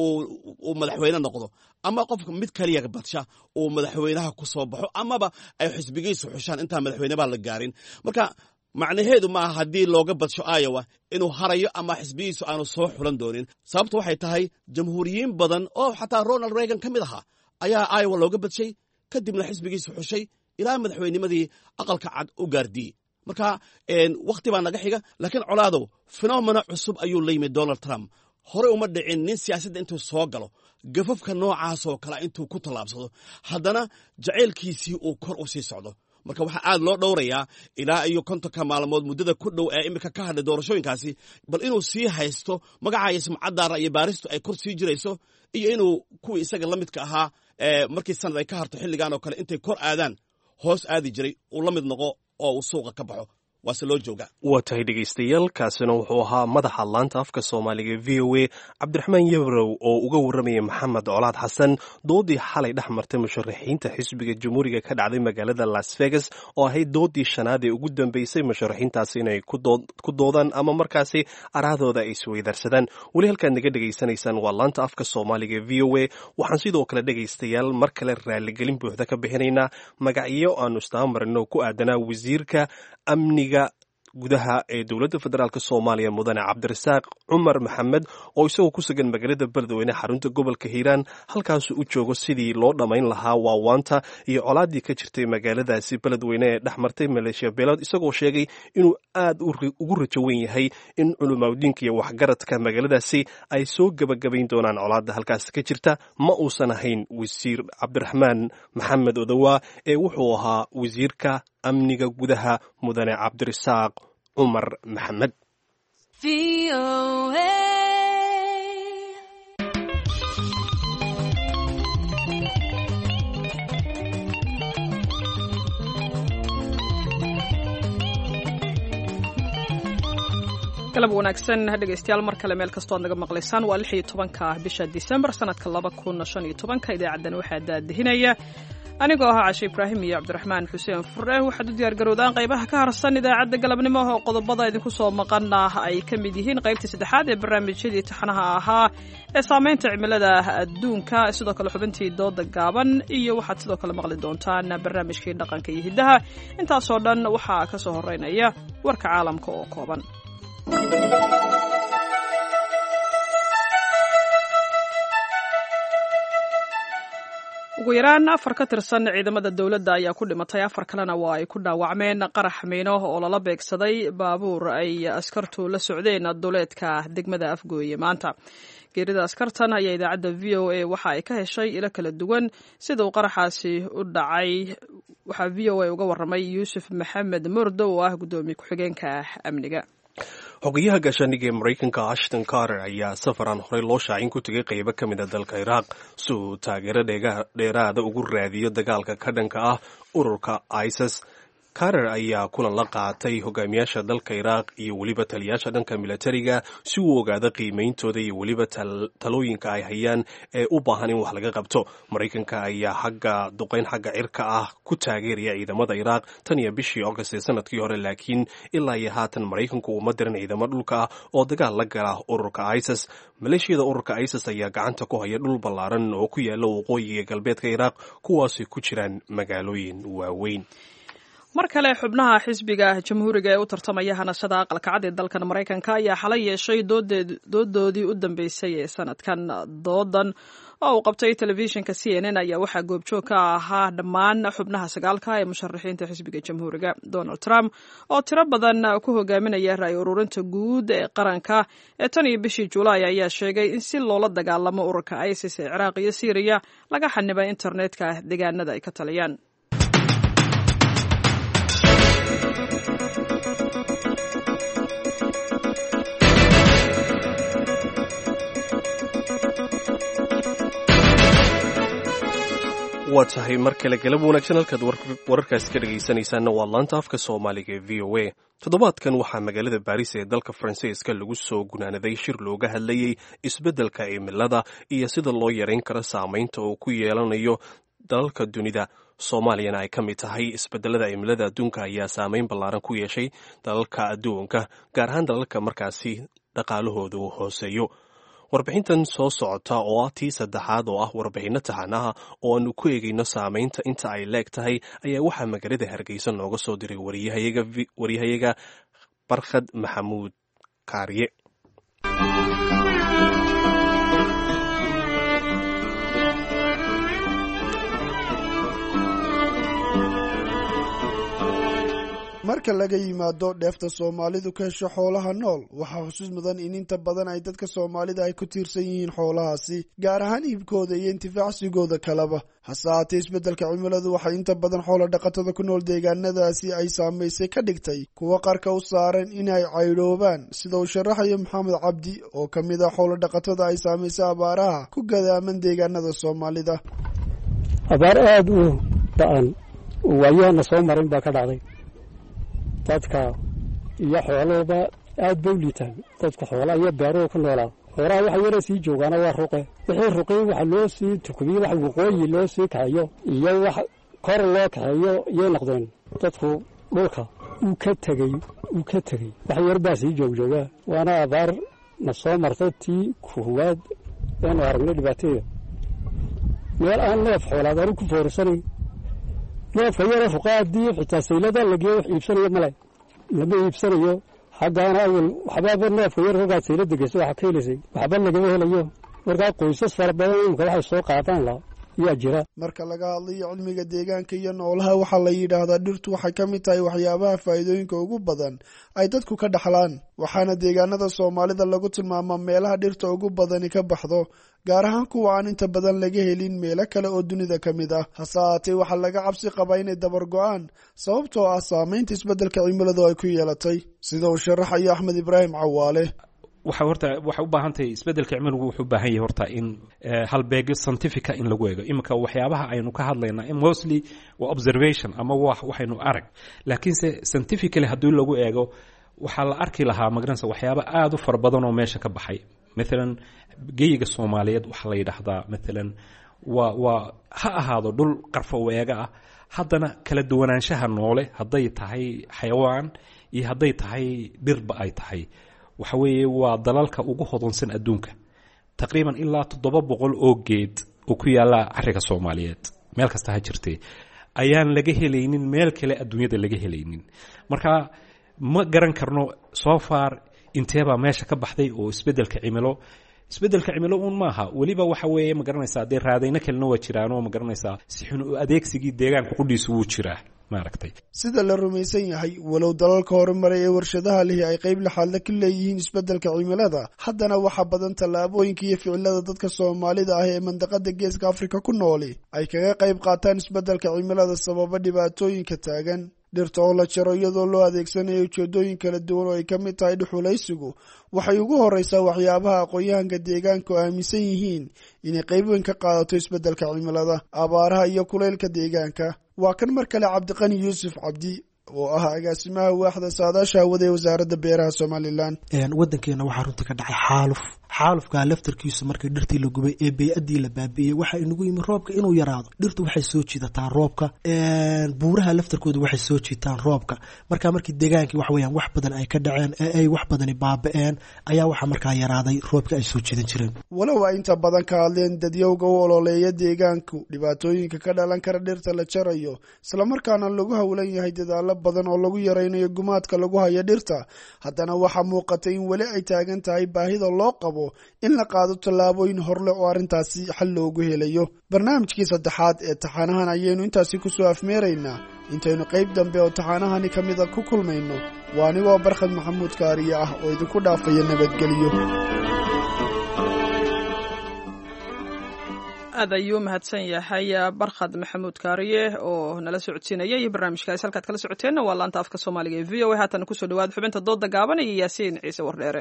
uu madaxweyne noqdo ama qofka mid kaliya badsha uu madaxweynaha ku soo baxo amaba ay xisbigiisu xushaan intaan madaxweynebaa la gaarin marka macnaheedu maaha haddii looga badsho iowa inuu harayo ama xisbiyiisu aanu soo xulan doonin sababtu waxay tahay jamhuuriyiin badan oo xataa ronald reagan ka mid ahaa ayaa iowa looga badshay kadibna xisbigiisu xushay ilaa madaxweynimadii aqalka cad u gaardiyey marka wakhti baa naga xiga laakiin colaadow fenomena cusub ayuu la yimid donald trump horey uma dhicin nin siyaasadda intuu soo galo gafafka noocaasoo kale intuu ku tallaabsado haddana jacaylkiisii uu kor u sii socdo marka waxaa aad loo dhowrayaa ilaa iyo kontonka maalmood muddada ku dhow ee iminka ka hadhay doorashooyinkaasi bal inuu sii haysto magacaayo sumcaddaara iyo baaristu ay kor sii jirayso iyo inuu kuwii isaga la midka ahaa markii sanad ay ka harto xilligan oo kale intay kor aadaan hoos aadi jiray uu la mid noqo oo uu suuqa ka baxo waase loo joogaa waa tahay dhegaystayaal kaasina wuxuu ahaa madaxa laanta afka soomaaliga v o a cabdiraxmaan yabrow oo uga warramaya maxamed colaad xasan doodii xalay dhex martay musharaxiinta xisbiga jamhuuriga ka dhacday magaalada las vegas oo ahayd doodii shanaad ee ugu dambeysay musharaxiintaasi inay ku doodaan ama markaasi arahdooda ay isweydarsadaan weli halkaad naga dhegaysanaysaan waa laanta afka soomaaliga v o a waxaan sidoo kale dhegaystayaal mar kale raaligelin buuxda ka bixinaynaa magacyo aanu istaamamarino ku aadanaa wasiirka amniga gudaha ee dowladda federaalk soomaaliya mudane cabdirasaaq cumar maxamed oo isagoo ku sugan magaalada beledweyne xarunta gobolka hiiraan halkaasu u joogo sidii loo dhammayn lahaa waawaanta iyo colaadii ka jirtay magaaladaasi beledweyne ee dhex martay maleeshiya beelood isagoo sheegay inuu aad ugu rajo weyn yahay in culumaudiinka iyo waxgaradka magaaladaasi ay soo gebagabayn doonaan colaadda halkaas ka jirta ma uusan ahayn wasiir cabdiraxmaan maxamed odowaa ee wuxuu ahaa wasiirka amniga gudaha mudane cabdirasaaq cumar maxamed galab wanaagsan dhegaystayaal mar kale meel kastoo ad naga maqlaysaan waa lix iyo tobanka bisha disembar sanadka laba kun shan iyo tobanka idaacadan waxaa daadihinaya anigoo ahaa cashe ibraahim iyo cabdiraxmaan xuseen fure waxaad u diyaargarowdaan qaybaha ka harsan idaacadda galabnimo oo qodobada idinku soo maqana ay ka mid yihiin qaybtii saddexaad ee barnaamijyadii taxanaha ahaa ee saameynta cimilada adduunka sidoo kale xubintii dooda gaaban iyo waxaad sidoo kale maqli doontaan barnaamijkii dhaqanka iyo hiddaha intaasoo dhan waxaa ka soo horeynaya warka caalamka oo kooban ugu yaraan afar ka tirsan ciidamada dowladda ayaa ku dhimatay afar kalena waa ay ku dhaawacmeen qarax miino oo lala beegsaday baabuur ay askartu la socdeen duleedka degmada afgooye maanta geerida askartan ayaa idaacadda v o a waxa ay ka heshay ilo kala duwan sida uu qaraxaasi u dhacay waxaa v o a uga warramay yuusuf maxamed murdo oo ah guddoomiye ku-xigeenka amniga xogayaha gaashaandhiga ee maraykanka ashton carter ayaa safaran horey loo shaacin ku tegay qaybo ka mid a dalka iraaq si uu taageero dheeraada ugu raadiyo dagaalka ka dhanka ah ururka isis carter ayaa kulan la qaatay hogaamiyaasha dalka iraaq iyo weliba taliyaasha dhanka militariga si uu ogaado qiimeyntooda iyo weliba talooyinka ay hayaan ee u baahan in wax laga qabto maraykanka ayaa xagga duqeyn xagga cirka ah ku taageeraya ciidamada iraaq tan iyo bishii august ee sanadkii hore laakiin ilaa iyo haatan maraykanku uma diran ciidamo dhulka ah oo dagaal la gala ururka isis maleeshiyada ururka isis ayaa gacanta ku haya dhul ballaaran oo ku yaala waqooyiga galbeedka iraaq kuwaasay ku jiraan magaalooyin waaweyn mar kale xubnaha xisbiga jamhuuriga ee u tartamaya hanashada aqalka cad ee dalkan maraykanka ayaa xalay yeeshay doodoodii u dambeysay ee sanadkan doodan oo uu qabtay telefishinka c n n ayaa waxaa goobjoog ka ahaa dhammaan xubnaha sagaalka ee musharaxiinta xisbiga jamhuuriga donald trump oo tiro badan ku hogaaminaya ra-y ururinta guud ee qaranka ee tan iyo bishii julaay ayaa sheegay in si loola dagaalamo ururka isis ee ciraaq iyo syriya laga xanibay internetka deegaanada ay ka taliyaan waa tahay mar kale galab wanaagsan halkaad wararkaasi ka dhegaysanaysaanna waa laanta afka soomaaliga ee v o a toddobaadkan waxaa magaalada baris ee dalka faransiiska lagu soo gunaanaday shir looga hadlayey isbeddelka cimilada iyo sida loo yarayn karo saamaynta uu ku yeelanayo dalalka dunida soomaaliyana ay ka mid tahay isbedelada cimilada adduunka ayaa saameyn ballaaran ku yeeshay dalalka adduunka gaar ahaan dalalka markaasi dhaqaalahoodu hooseeyo warbixintan soo socota oo ah tii saddexaad oo ah warbixinno taxanaha oo aanu ku eegayno saamaynta inta ay leeg tahay ayaa waxaa magaalada hargeysa nooga soo diray waryahayaga barkhad maxamuud kaariye marka laga yimaado dheefta soomaalidu ka hesho xoolaha nool waxaa xusuus mudan in inta badan ay dadka soomaalida ay ku tiirsan yihiin xoolahaasi gaar ahaan iibkooda iyo intifaacsigooda kaleba hase haatee isbeddelka cimiladu waxay inta badan xoola dhaqatada ku nool deegaanadaasi ay saamaysay ka dhigtay kuwa qarka u saaran inay caydhoobaan sida uu sharaxayo maxamed cabdi oo ka mid ah xoola dhaqatada ay saamaysay abaaraha ku gadaaman deegaanada soomaalida abaar aada u ba-an waayaana soo marin baa ka dhacday dadka iyo xoolahooda aad ba u liitaan dadka xoolaa iyo beeruhu ku noolaa xoolaha waxa yara sii joogaana waa ruqe wixii ruqey waxa loo sii tukubiye wax waqooyi loo sii kaxeeyo iyo wax kor loo kaxeeyo iyay noqdeen dadku dhulka uu ka tegey uu ka tegey wax yar baa sii joogjooga waana abaar na soo marta tii kuhuwaad eenu aragnay dhibaateeda meel aan neef xoolaad anu ku foorisanay neefka yara ruqa haddii xitaa saylada lageeyo wax iibsanayo male lama iibsanayo xaggaana awal waxbaaba neefka yar rogaad saylada geysa waxa ka helaysay waxba lagama helayo markaa qoysas fara badan imika waxay soo qaadaan la yaa jira marka laga hadlayo cilmiga deegaanka iyo noolaha waxaa la yidhaahdaa dhirtu waxay ka mid tahay waxyaabaha faa'iidooyinka ugu badan ay dadku ka dhaxlaan waxaana deegaanada soomaalida lagu tilmaamaa meelaha dhirta ugu badani ka baxdo gaar ahaan kuwa aan inta badan laga helin meelo kale oo dunida ka mid ah hase haatee waxaa laga cabsi qabaa inay dabar go-aan sababtoo ah saamaynta isbeddelka cimiladu ay ku yeelatay sida uu sharaxayo axmed ibraahim cawaale waxa horta waxay u baahan tahay isbeddelka cimiligu wuxuu u baahan yahay horta in halbeegyo scientifica in lagu eego iminka waxyaabaha aynu ka hadlayna mostly waa observation ama wa waxaynu arag laakiinse scientifically haddii lagu eego waxaa la arki lahaa magaranaysa waxyaaba aada u fara badan oo meesha ka baxay maalan geyiga soomaaliyeed waxaa la yidhaahdaa maalan waa waa ha ahaado dhul qarfo weega ah haddana kala duwanaanshaha noole hadday tahay xayawaan iyo hadday tahay dhirba ay tahay waxa weeye waa dalalka ugu hodonsan adduunka taqriiban ilaa toddoba boqol oo geed oo ku yaalla cariga soomaaliyeed meel kasta ha jirtee ayaan laga helaynin meel kale adduunyada laga helaynin marka ma garan karno soo far inteebaa meesha ka baxday oo isbeddelka cimilo isbeddelka cimilo uun maaha weliba waxa weeye ma garanaysaa dee raadayno kalena waa jiraanoo ma garanaysaa si xun u adeegsigii deegaanka qudhiisu wuu jiraa maaragtay sida la rumaysan yahay walow dalalka horumaray ee warshadaha lihi ay qayb laxaadla ka leeyihiin isbeddelka cimilada haddana waxaa badan tallaabooyinka iyo ficilada dadka soomaalida ah ee mandaqada geeska afrika ku nooli ay kaga qayb qaataan isbeddelka cimilada sababa dhibaatooyinka taagan dhirta oo la jaro iyadoo loo adeegsanayo ujeedooyin kala duwan oo ay ka mid tahay dhuxulaysigu waxay ugu horreysaa waxyaabaha aqoon-yahanka deegaanka oo aaminsan yihiin inay qayb weyn ka qaadato isbeddelka cimilada abaaraha iyo kulaylka deegaanka waa kan mar kale cabdiqani yuusuf cabdi oo ah agaasimaha waaxda saadaasha hawada ee wasaaradda beeraha somalilan waddankeena waxaa runtii ka dhacay xaaluf xaalufkaa laftarkiisu markii dhirtii la gubay ee bey-addii la baabi'iyey waxaa inagu yimi roobka inuu yaraado dhirtu waxay soo jiidataa roobka buuraha laftarkooda waxay soo jiitaan roobka marka markii deegaankii wax weyaan wax badan ay ka dhaceen ee ay wax badani baaba-een ayaa waxaa markaa yaraaday roobka ay soo jiidan jireen walow ay inta badan ka hadleen dadyowga u ololeeya deegaanku dhibaatooyinka ka dhalan kara dhirta la jarayo islamarkaana lagu howlan yahay dadaalo badan oo lagu yaraynayo gumaadka lagu hayo dhirta haddana waxaa muuqatay in weli ay taagan tahay baahida loo qabo in la qaado tallaabooyin horleh oo arrintaasi xal loogu helayo barnaamijkii saddexaad ee taxaanahan ayaynu intaasi kusoo afmeeraynaa intaynu qayb dambe oo taxaanahani ka mida ku kulmayno waa anigoo barkhad maxamuud kaariye ah oo idinku dhaafaya nabadgelyo aad ayuu mahadsan yahay barkhad maxamuud kaariye oo nala socodsiinaya iyo barnaamijkaas halkaad kala socoteenna waa laanta afka soomaaliga ee v o a haatana kusoo dhawaada xubinta dooda gaaban iyo yaasiin ciise wardheere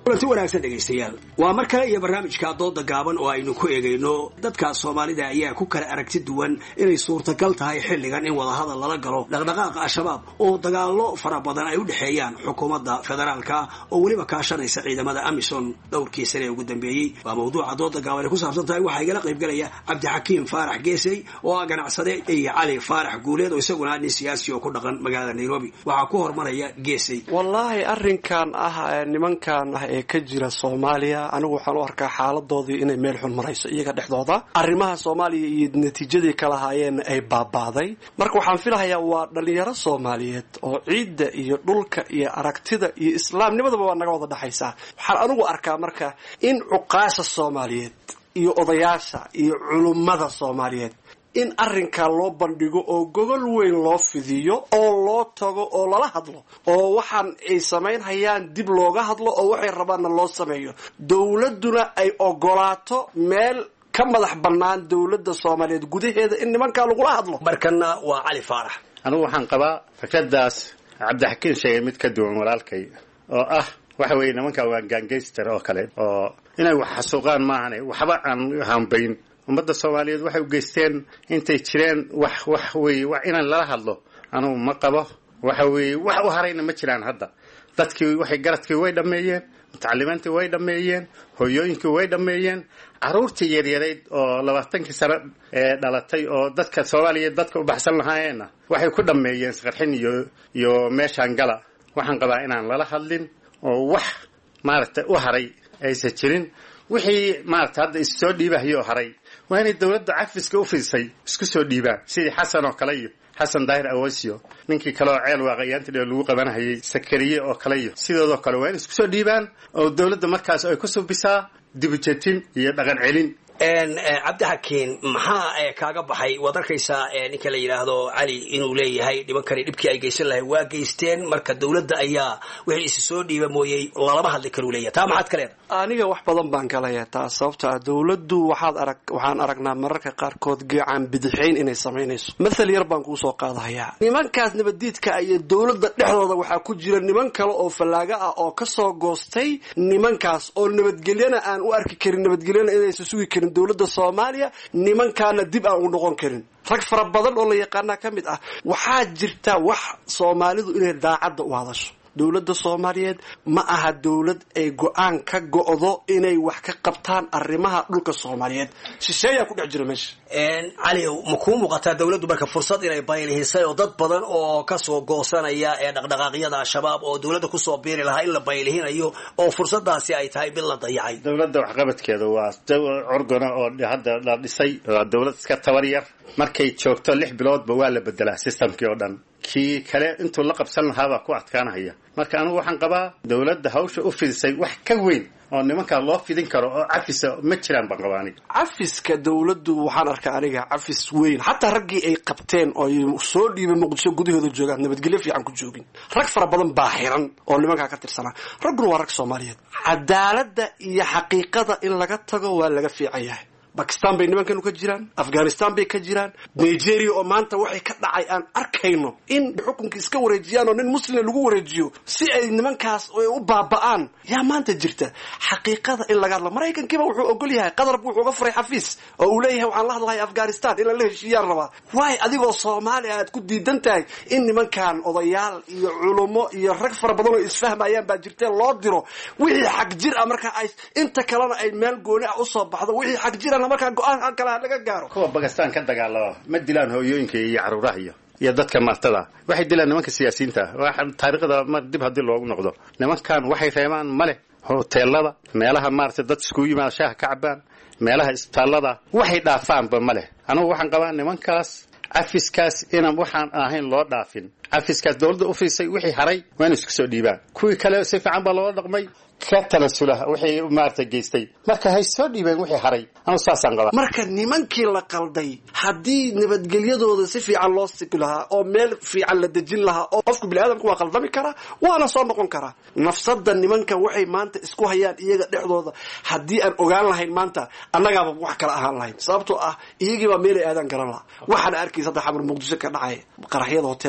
kulanti wanaagsan dhegaystayaal waa mar kale iyo barnaamijka dooda gaaban oo aynu ku eegayno dadka soomaalida ayaa ku kala aragti duwan inay suurtagal tahay xilligan in wadahadal lala galo dhaqdhaqaaqa al-shabaab oo dagaallo fara badan ay u dhexeeyaan xukuumadda federaalka oo weliba kaashanaysa ciidamada amison dhowrkii sane ee ugu dambeeyey waa mawduuca dooda gaaban ay ku saabsan tahay waxaa igala qaybgelaya cabdixakiim faarax geesey oo ah ganacsade iyo cali faarax guuleed oo isaguna nin siyaasi oo ku dhaqan magaalada nairobi waxaa ku hormaraya geesey wallaahi arrinkan ah nimankan ah ee ka jira soomaaliya anigu waxaan u arkaa xaaladoodii inay meel xun marayso iyaga dhexdooda arrimaha soomaaliya iyo natiijadii ka lahaayeen ay baabaaday marka waxaan filahayaa waa dhalinyaro soomaaliyeed oo ciidda iyo dhulka iyo aragtida iyo islaamnimadaba waa naga wada dhexaysaa waxaan anigu arkaa marka in cuqaasha soomaaliyeed iyo odayaasha iyo culummada soomaaliyeed in arrinkaa loo bandhigo oo gogol weyn loo fidiyo oo loo tago oo lala hadlo oo waxaan ay samaynhayaan dib looga hadlo oo waxay rabaanna loo sameeyo dowladduna ay ogolaato meel ka madax bannaan dowladda soomaaliyeed gudaheeda in nimankaa lagula hadlo markana waa cali faarax anigu waxaan qabaa fikradaas cabdixakiin sheegay mid ka duwan walaalkay oo ah waxa weeye nimankaa waa gangayster oo kale oo inay wax xasuuqaan maahane waxba aan hambayn ummadda soomaaliyeed waxay u geysteen intay jireen wax wax weeye wax inaan lala hadlo anugu ma qabo waxa weeye wax u harayna ma jiraan hadda dadkii waxay garadkii way dhammeeyeen mutacalimiintii way dhammeeyeen hooyooyinkii way dhammeeyeen caruurtii yaryarayd oo labaatankii sano ee dhalatay oo dadka soomaaliya dadka u baxsan lahaayeenna waxay ku dhammeeyeen isqarxin iyo iyo meeshaan gala waxaan qabaa inaan lala hadlin oo wax maaragtay u haray aysan jirin wixii maaragtay hadda issoo dhiibahayo haray waa inay dowladda cafiska u fidisay isku soo dhiibaan sidii xasan oo kale iyo xasan daahir awasio ninkii kale oo ceel waaqayaanti dhe lagu qabanahayay sakariye oo kale iyo sidoodoo kale waa in isku soo dhiibaan oo dowladda markaas ay ku subisaa dibujetin iyo dhaqan celin cabdixakiin maxaa kaaga baxay waad arkaysaa ninka la yidhaahdo cali inuu leeyahay nimankani dhibkii ay geysan lahay waa geysteen marka dowladda ayaa wixii isi soo dhiiba mooyey lalama hadli karuu leeyahay taa maxaad ka leedahay aniga wax badan baan galaya taa sababta ah dowladdu waxaad arag waxaan aragnaa mararka qaarkood gacan bidixayn inay samaynayso mathal yar baan kuu soo qaadahayaa nimankaas nabaddiidka iyo dowladda dhexdooda waxaa ku jira niman kale oo fallaaga ah oo kasoo goostay nimankaas oo nabadgelyana aan u arki karin nabadgelyana inaysan sugi karin dowladda soomaaliya nimankaana dib aan u noqon karin rag fara badan oo la yaqaanaa ka mid ah waxaa jirta wax soomaalidu inay daacadda u hadasho dowladda soomaaliyeed ma aha dowlad ay go-aan ka go'do inay wax ka qabtaan arrimaha dhulka soomaaliyeed shisheeyaa ku dhex jira meesha caliow ma kuu muuqataa dowladdu marka fursad inay baylihisay oo dad badan oo kasoo goosanaya ee dhaqdhaqaaqyada al-shabaab oo dowladda kusoo biiri lahaa in la baylihinayo oo fursadaasi ay tahay mid la dayacay dowladda waxqabadkeeda waa orgona oo hadda la dhisay waa dowlad iska tabar yar markay joogto lix biloodba waa la bedelaa systemkii oo dhan kii kale intuu la qabsan lahaabaa ku adkaanahaya marka anigu waxaan qabaa dowladda hawsha u fidisay wax ka weyn oo nimankaa loo fidin karo oo cafisa ma jiraan baan qabaa aniga cafiska dowladdu waxaan arkaa aniga cafis weyn xataa raggii ay qabteen oo soo dhiibay muqdisho gudahooda joogaan nabadgelyo fiican ku joogin rag fara badan baa xiran oo nimankaa ka tirsanaa ragguna waa rag soomaaliyeed cadaaladda iyo xaqiiqada in laga tago waa laga fiican yahay bakistan bay nimankanu ka jiraan afghanistan bay ka jiraan nigeria oo maanta waxay ka dhacay aan arkayno in xukunka iska wareejiyaan oo nin muslima lagu wareejiyo si ay nimankaas u baaba'aan yaa maanta jirta xaqiiqada in laga hadlo maraykankiiba wuxuu ogol yahay qadarba wuxuu uga furay xafiis oo uu leeyahay waxaan la hadlahay afghanistan in lala heshiiyaan rabaa waay adigoo soomaaliya aad ku diidan tahay in nimankan odayaal iyo culummo iyo rag fara badan oo isfahmayaan baa jirteen loo diro wixii xag jir ah marka ay inta kalena ay meel gooni ah usoo baxdo wixii xag jirana markaa go-aan kale laga gaaro kuwa bakistan ka dagaalama ma dilaan hooyooyinka iyo caruuraha iyo iyo dadka martada waxay dilaan nimanka siyaasiyiinta taariikhda mar dib haddii loogu noqdo nimankan waxay reebaan ma leh hoteelada meelaha maaragtay dad iskugu yimaada shaaha ka cabaan meelaha isbitaallada waxay dhaafaanba ma leh anugu waxaan qabaa nimankaas cafiskaas inaan waxaan ahayn loo dhaafin cafiskaas dowladda u fiisay wixii haray waa ina isku soo dhiibaan kuwii kale si fiican baa loola dhaqmay ka tanasula wixii maarata geystay marka hay soo dhiibeen wixii haray anu saasaan qabaa marka nimankii la qalday haddii nabadgelyadooda si fiican loo sibi lahaa oo meel fiican la dejin lahaa oo qofku biniaadamka waa qaldami karaa waana soo noqon karaa nafsada nimanka waxay maanta isku hayaan iyaga dhexdooda haddii aan ogaan lahayn maanta annagaaba wax kala ahaan lahayn sababtoo ah iyagiibaa meelay aadaan garan laha waxaana arkaysa hadda xamar muqdisho ka dhacay qaraxyada hoteelada ay gelahayaan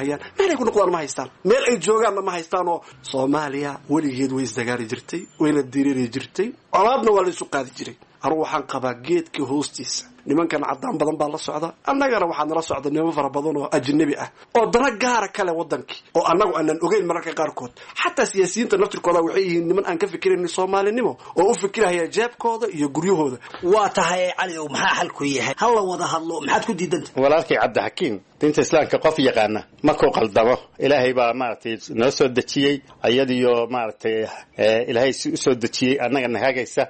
fikirahayaan meel ay ku noqdaan ma haystaan meel ay joogaanna ma haystaan oo soomaaliya weligeed way isdagaali jirtay wayna diriiri jirtay colaadna waa la isu qaadi jiray anugu waxaan qabaa geedka hoostiisa nimankan caddaan badan baa la socda annagana waxaa nala socda niman fara badan oo ajnabi ah oo dana gaara kale wadankii oo annagu aanan ogeyn mararka qaarkood xataa siyaasiyiinta naftirkooda waxay yihiin niman aan ka fikirayn soomaalinimo oo u fikirahaya jeebkooda iyo guryahooda waa tahay cali ow maxaa xalku yahay ha la wada hadlo maxaad ku diidanta walaalkay cabdixakiim diinta islaamka qof yaqaana markuu qaldamo ilaahay baa maaragtay noo soo dejiyey ayadiyo maaragtay ilaahay si usoo dejiyey annagana hagaysa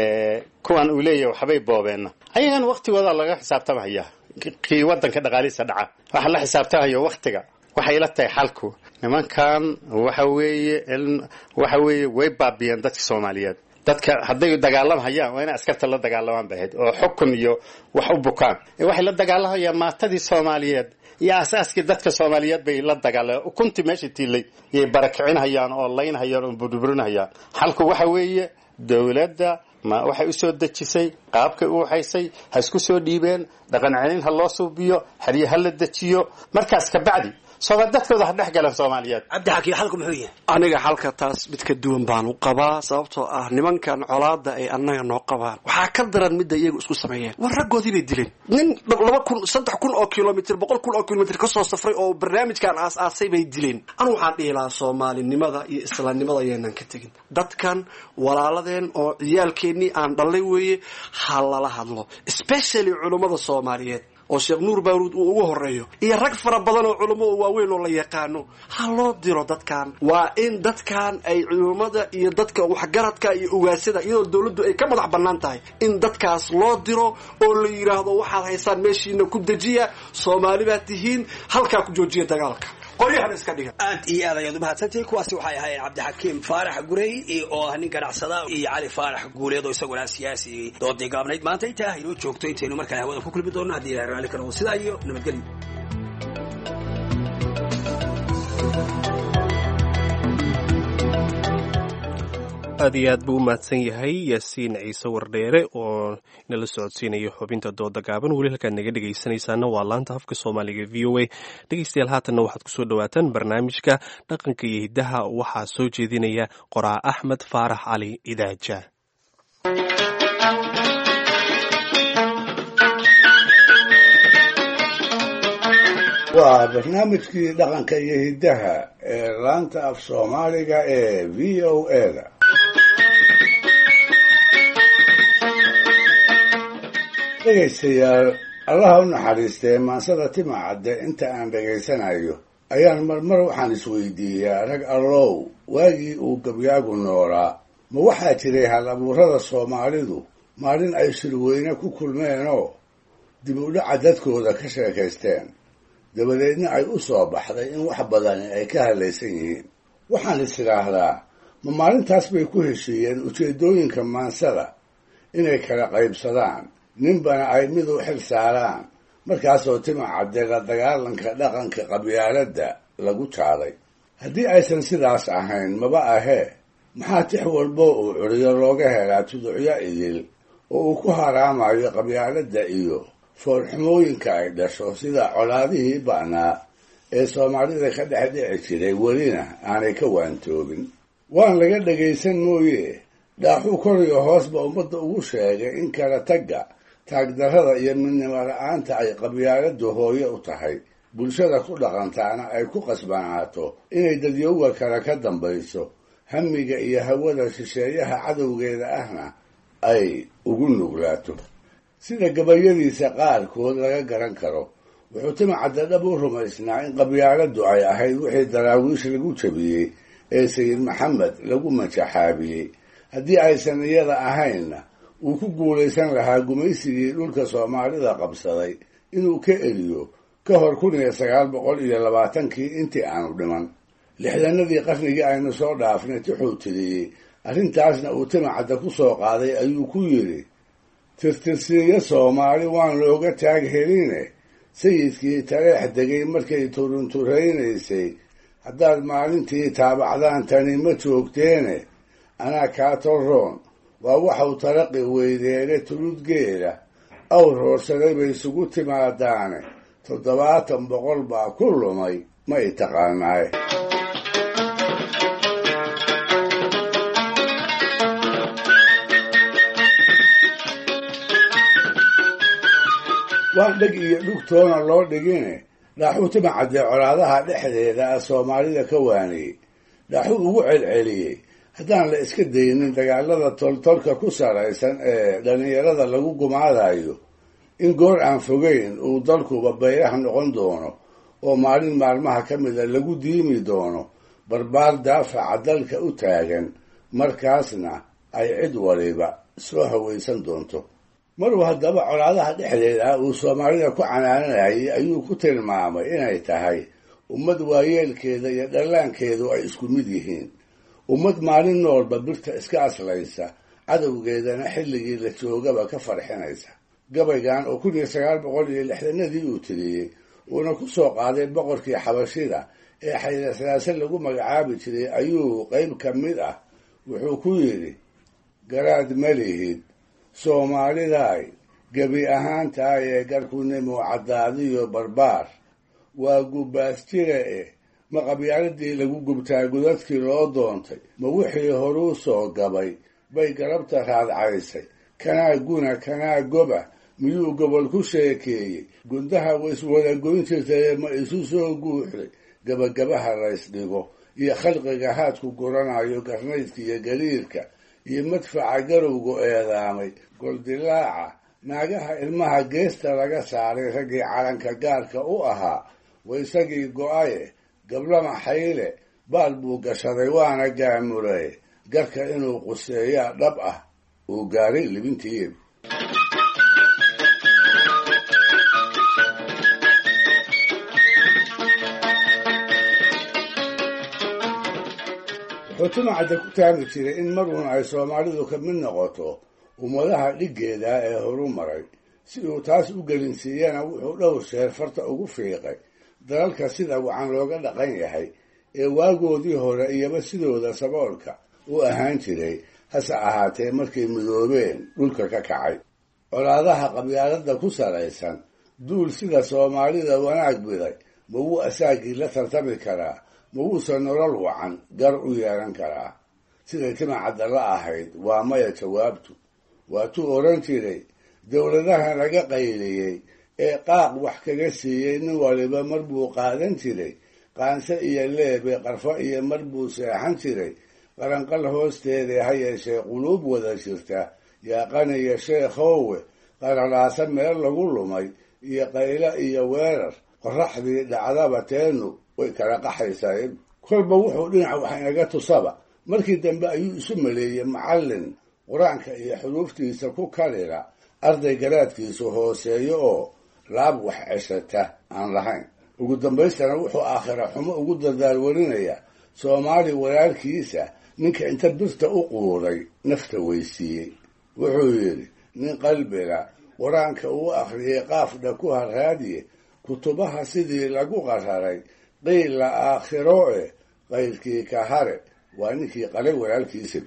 kuwan uu leeyahay waxbay boobeenna ayagana waktigooda laga xisaabtamaya kii wadanka dhaqaalihiisa dhaca waxa la xisaabtamayo waktiga waxay la tahay xalku nimankan waxa weeye waxa weeye way baabiyeen dadka soomaaliyeed dadka hadday dagaalamhayaan waa inay askarta la dagaalamaan bay ahayd oo xukun iyo wax u bukaan waxay la dagaalamhayaan maatadii soomaaliyeed iyo asaaskii dadka soomaaliyeed bay la dagaalamaan ukuntii meesha tiilay yay barakicinhayaan oo laynhayaan oo burburinhayaan xalku waxa weeye dowladda ma waxay usoo dejisay qaabkay u waxaysay ha isku soo dhiibeen dhaqan celin ha loo suubiyo xeryo ha la dejiyo markaas kabacdi soomaa dadkooda ha dhex galan soomaaliyeed cabdixakiim xalku muxuu yahay aniga xalka taas mid ka duwan baan u qabaa sababtoo ah nimankan colaada ay annaga noo qabaan waxaa ka daran midda iyagu isku sameeyeen war raggoodii bay dileen nin laba kun saddex kun oo kilomitr boqol kun oo kilomitr kasoo safray oo barnaamijkan aas-aasay bay dileen anu waxaan dhihi lahaa soomaalinimada iyo islaamnimada ayaanan ka tegin dadkan walaaladeen oo ciyaalkeennii aan dhallay weeye ha lala hadlo especially culummada soomaaliyeed oo sheekh nuur baaruud uu ugu horeeyo iyo rag fara badan oo culummo oo waaweyn oo la yaqaano ha loo diro dadkan waa in dadkan ay culummada iyo dadka waxgaradka iyo ugaasada iyadoo dowladdu ay ka madax bannaan tahay in dadkaas loo diro oo la yidhaahdo waxaad haysaan meeshiina ku dejiya soomaali baad tihiin halkaa ku joojiya dagaalka qoryahan iska dhiga aad iyo aad ayaad umahadsantihiin kuwaasi waxay ahaayeen cabdixakiim faarax gurey oo ah nin ganacsada iyo cali faarax guuleed oo isaguna siyaasi doodii gaabnayd maanta intaa inoo joogto intaynu markale hawada ku kulmi doonno haddii ilahay raalli ka noqdo sidaa iyo nabadgelyo aad iyo aad buu u mahadsan yahay yaasiin ciise wardheere oo inala socodsiinayo xubinta dooda gaaban weli halkaad naga dhegaysanaysaana waa laanta afka soomaaliga v o a dhegaystayaal haatanna waxaad kusoo dhawaataan barnaamijka dhaqanka iyo hiddaha waxaa soo jeedinaya qoraa axmed faarax cali idaaja waa barnaamijkii dhaqanka iyo hiddaha ee laanta af soomaaliga ee v o a-da dhegaystayaal allaha u naxariistee maansada timacadde inta aan dhegaysanayo ayaan marmar waxaan isweydiiyaa rag allow waagii uu gabyaagu noolaa ma waxaa jiray hal abuurada soomaalidu maalin ay shirweyne ku kulmeenoo dib u dhaca dadkooda ka sheekaysteen dabadeedna ay u soo baxday in wax badani ay ka hadlaysan yihiin waxaan is idhaahdaa ma maalintaas bay ku heshiiyeen ujeeddooyinka maansada inay kala qaybsadaan ninbana ay mid u xil saaraan markaasoo timacadde la dagaalanka dhaqanka qabyaaladda lagu jaaday haddii aysan sidaas ahayn maba ahee maxaa tix walbo uu curiyo looga helaa tuducyo idil oo uu ku haraamayo qabyaaladda iyo foolxumooyinka ay dhasho sida colaadihii ba'naa ee soomaalida ka dhex dhici jiray welina aanay ka waantoobin waan laga dhagaysan mooye dhaaxuu koriyo hoosba ummadda ugu sheegay in kala tagga taagdarrada iyo midnimo la-aanta ay qabyaaladdu hooye u tahay bulshada ku dhaqantaana ay ku qasbanaato inay dadyowga kale ka dambayso hamiga iyo hawada shisheeyaha cadowgeeda ahna ay ugu nuglaato sida gabayadiisa qaarkood laga garan karo wuxuu timacadda dhab u rumaysnaa in qabyaaladdu ay ahayd wixii daraawiish lagu jabiyey ee sayid maxamed lagu majaxaabiyey haddii aysan iyada ahaynna uu ku guulaysan lahaa gumaysigii dhulka soomaalida qabsaday inuu ka eliyo ka hor kun iyo sagaal boqol iyo labaatankii intii aanu dhiman lixdanadii qarnigii aynu soo dhaafnay tixuu tiriyey arrintaasna uu timacadda ku soo qaaday ayuu ku yidhi tirtirsiiyo soomaali waan looga taag heline sayidkii taleex degay markay turunturaynaysay haddaad maalintii taabacdaan tani ma joogteene anaa kaa torroon waa waxau taraqi weydeene tuludgeeda awr hoorsaday bay isugu timaadaane toddobaatan boqol baa ku lumay ma i taqaanaaye waan dheg iyo dhugtoona loo dhigine dhaaxuu timacadee colaadaha dhexdeeda ah soomaalida ka waaniyey dhaaxuu ugu celceliyey haddaan la iska daynin dagaalada toltolka ku saraysan ee dhallinyarada lagu gumaadayo in goor aan fogeyn uu dalkuba bayraha noqon doono oo maalin maalmaha ka mida lagu diimi doono barbaar daafaca dalka u taagan markaasna ay cid waliba soo hawaysan doonto maruu haddaba colaadaha dhexdeeda ah uu soomaalida ku canaananayay ayuu ku tilmaamay inay tahay ummad waayeelkeeda iyo dhallaankeedu ay isku mid yihiin ummad maalin noolba birta iska aslaysa cadowgeedana xilligii la joogaba ka farxinaysa gabaygan oo kun iyo sagaal boqol iyo lixdanadii uu tiriyey uuna ku soo qaaday boqorkii xabashida ee xaydasalaase lagu magacaabi jiray ayuu qayb ka mid ah wuxuu ku yidhi garaad ma lihid soomaalidaay gebi ahaantaay ee garkunimo caddaadiyo barbaar waa gubbaastire eh ma qabyaaladii lagu gubtaa gudadkii loo doontay ma wixii horuu soo gabay bay garabta raadcaysay kanaa guna kanaa goba miyuu gobol ku sheekeeyey gundaha waiswada goyn jirtaye ma isu soo guuxday gabagabaha laysdhigo iyo khalqiga haadku guranayo garnaydka iyo gariirka iyo madfaca garowgu eedaamay goldilaaca naagaha ilmaha geesta laga saaray raggii calanka gaarka u ahaa wa isagii go-aye gablama xayle baal buu gashaday waana gaamulay garka inuu quseeyaa dhab ah uu gaaray libintii wuxuu timacadda ku taagi jiray in maruun ay soomaalidu ka mid noqoto ummadaha dhiggeeda ee horu maray si uu taas u gelinsiiyana wuxuu dhowr sheer farta ugu fiiqay dalalka sida wacan looga dhaqan yahay ee waagoodii hore iyaba sidooda saboolka u ahaan jiray hase ahaatee markay midoobeen dhulka ka kacay colaadaha qabyaalada ku salaysan duul sida soomaalida wanaag biday ma wuu asaagii la tartami karaa ma wuusan nolol wacan gar u yeelan karaa siday timacadda la ahayd waa maya jawaabtu waatuu odhan jiray dowladaha laga qayliyey ee qaaq wax kaga siiyey nin waliba mar buu qaadan jiray qaanse iyo leebe qarfo iyo mar buu seexan jiray qaranqal hoosteeda ha yeeshee quluub wada jirta yaaqaniyo sheekhowe qaralaasa meel lagu lumay iyo qaylo iyo weerar qoraxdii dhacdaba teenu way kala qaxaysaa kolba wuxuu dhinaca wax inaga tusaba markii dambe ayuu isu maleeyey macallin qur-aanka iyo xuruuftiisa ku kalila arday garaadkiisu hooseeyo oo laab wax ceshata aan lahayn ugu dambaystana wuxuu aakhira xumo ugu dadaalwarinaya soomaali walaalkiisa ninka inta birta u quuday nafta weysiiyey wuxuu yidhi nin qalbiga qur-aanka uu akhriyey qaafdha ku harraadiye kutubaha sidii lagu qararay qiila aakhiro e qayrkii ka hare waa ninkii qalay walaalkiisa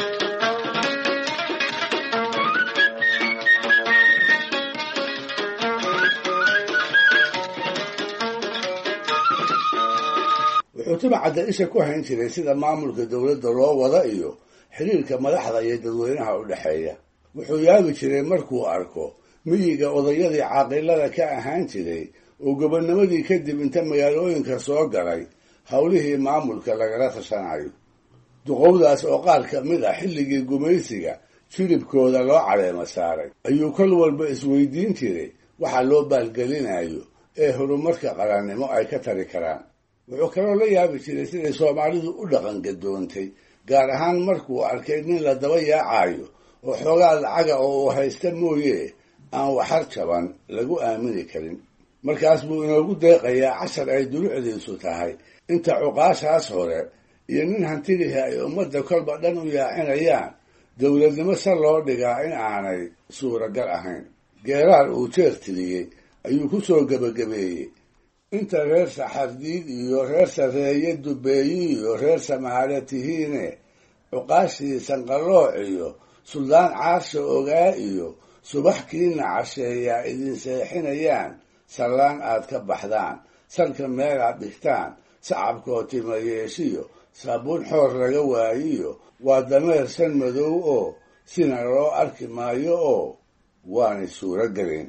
wuxuu timacadda isha ku hayn jiray sida maamulka dowladda loo wada iyo xiriirka madaxda iyo dadweynaha u dhexeeya wuxuu yaabi jiray markuu arko miyiga odayadii caaqilada ka ahaan jiray oo gobonnimadii kadib inta magaalooyinka soo galay howlihii maamulka lagala tashanayo duqowdaas oo qaar ka mid ah xilligii gumaysiga jilibkooda loo caleema saaray ayuu kol walba isweydiin jiray waxa loo baalgelinayo ee horumarka qarannimo ay ka tari karaan wuxuu kaloo la yaabi jiray siday soomaalidu u dhaqan gadoontay gaar ahaan markuu arkay nin la daba yaacayo oo xoogaa lacaga oo uu haysta mooye aan waxar jaban lagu aamini karin markaas buu inoogu deeqayaa cashar ay dulucdiisu tahay inta cuqaashaas hore iyo nin hantidihii ay ummadda kolba dhan u yaacinayaan dowladnimo se loo dhigaa in aanay suuragal ahayn geeraar uu jeer tiriyey ayuu ku soo gebagabeeyey inta reer saxardiid iyo reer sareeye dubeeyi iyo reer samaale tihiine cuqaashii sanqalooc iyo suldaan caarsha ogaa iyo subax kiina casheeyaa idin seexinayaan sallaan aad ka baxdaan salka meelaad dhigtaan sacabkoo tima yeeshiyo saabuun xoor laga waayiyo waa dameer san madow oo sina loo arki maayo oo waanay suuro gelin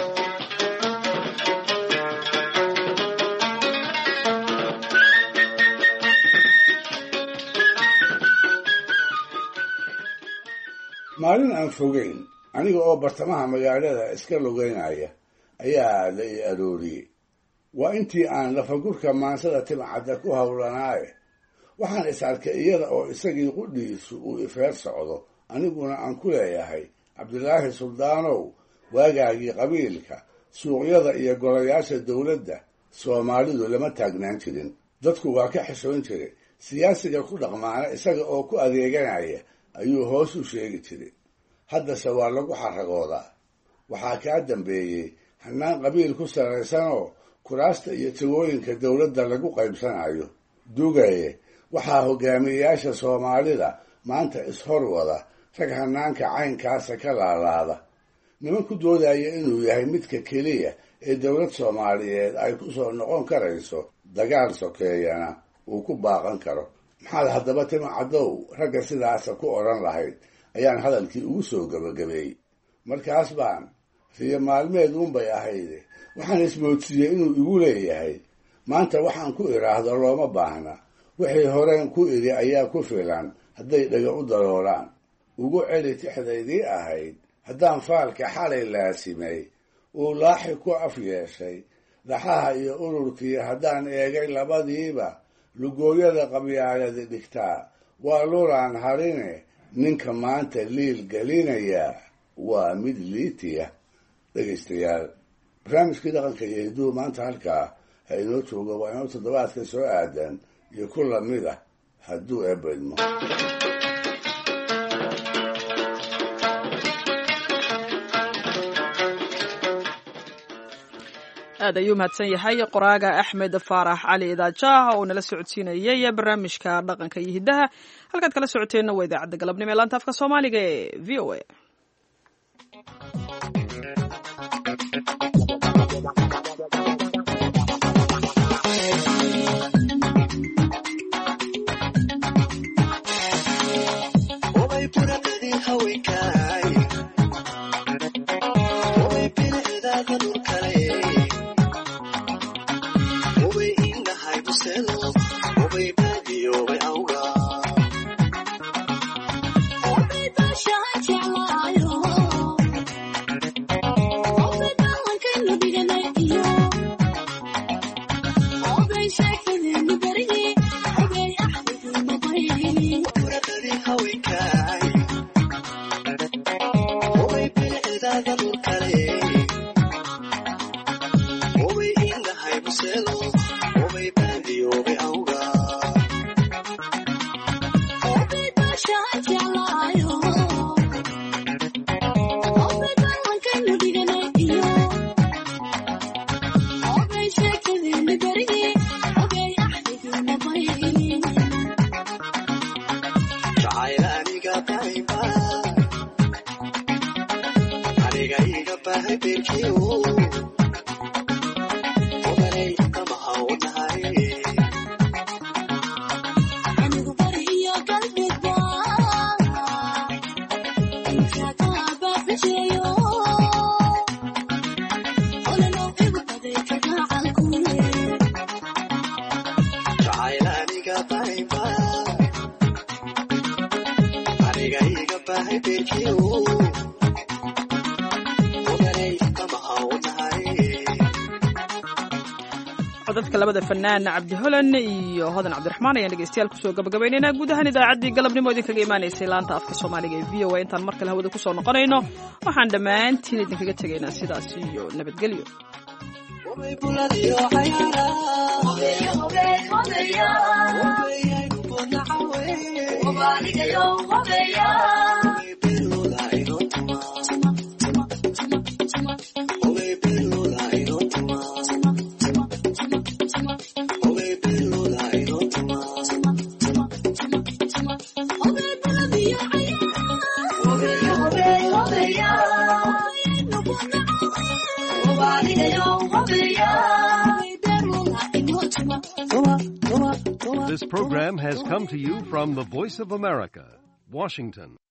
maalin aan fogeyn aniga oo bartamaha magaalada iska lugeynaya ayaa la i arooriyey waa intii aan lafagurka maansada timcadda ku howlanaaye waxaan is arkay iyada oo isagii qudhiisu uu ifeer socdo aniguna aan ku leeyahay cabdilaahi suldaanow waagaagii qabiilka suuqyada iyo golayaasha dowladda soomaalidu lama taagnaan jirin dadku waa ka xishoon jiray siyaasiga ku dhaqmaana isaga oo ku adeeganaya ayuu hoos u sheegi jiray haddase waa lagu xaragoodaa waxaa kaa dambeeyey hannaan qabiil ku sarraysanoo kuraasta iyo tagooyinka dowladda lagu qaybsanayo dugaye waxaa hogaamiyeyaasha soomaalida maanta ishor wada rag hannaanka caynkaasa ka laalaada niman ku doodaya inuu yahay midka keliya ee dowlad soomaaliyeed ay ku soo noqon karayso dagaal sokeeyana uu ku baaqan karo maxaad haddaba tima caddow ragga sidaasa ku odhan lahayd ayaan hadalkii ugu soo gebagabeeyey markaas baan riyo maalmeed uunbay ahayde waxaan ismoodsiiyey inuu igu leeyahay maanta waxaan ku idhaahdo looma baahna wixii horeen ku idhi ayaa ku filan hadday dhaga u daloolaan ugu celi tixdaydii ahayd haddaan faalka xalay laasimay uu laaxi ku af yeeshay dhaxaha iyo ururkii haddaan eegay labadiiba lugooyada qabyaaladi dhigtaa waa lulaan harine ninka maanta liil gelinaya waa mid liitiya dhegaystayaal barnaamijkii dhaqanka iyo hidduu maanta halkaa ha inoo joogo waa inoo toddobaadka soo aadan iyo ku lamid ah hadduu eebedmo aad ayuu mahadsan yahay qoraaga axmed faarax cali idaajaah oo nala socodsiinayay barnaamijka dhaqanka iyo hiddaha halkaad kala socoteenna waa idaacadda galabnimo ee laanta afka soomaaliga ee v o a codadka labada fanaan cabdi holan iyo hodan cabdiraxmaan ayaan dhegeystayaal kusoo gabagabaynaynaa guud ahaan idaacaddii galabnimo idinkaga imaanaysay laanta afka soomaaliga ee v o a intaan mar kale hawada kusoo noqonayno waxaan dhammaantiin idinkaga tegaynaa sidaas iyo nabadgelyo Yeah. This program has come to you from the Voice of America, Washington.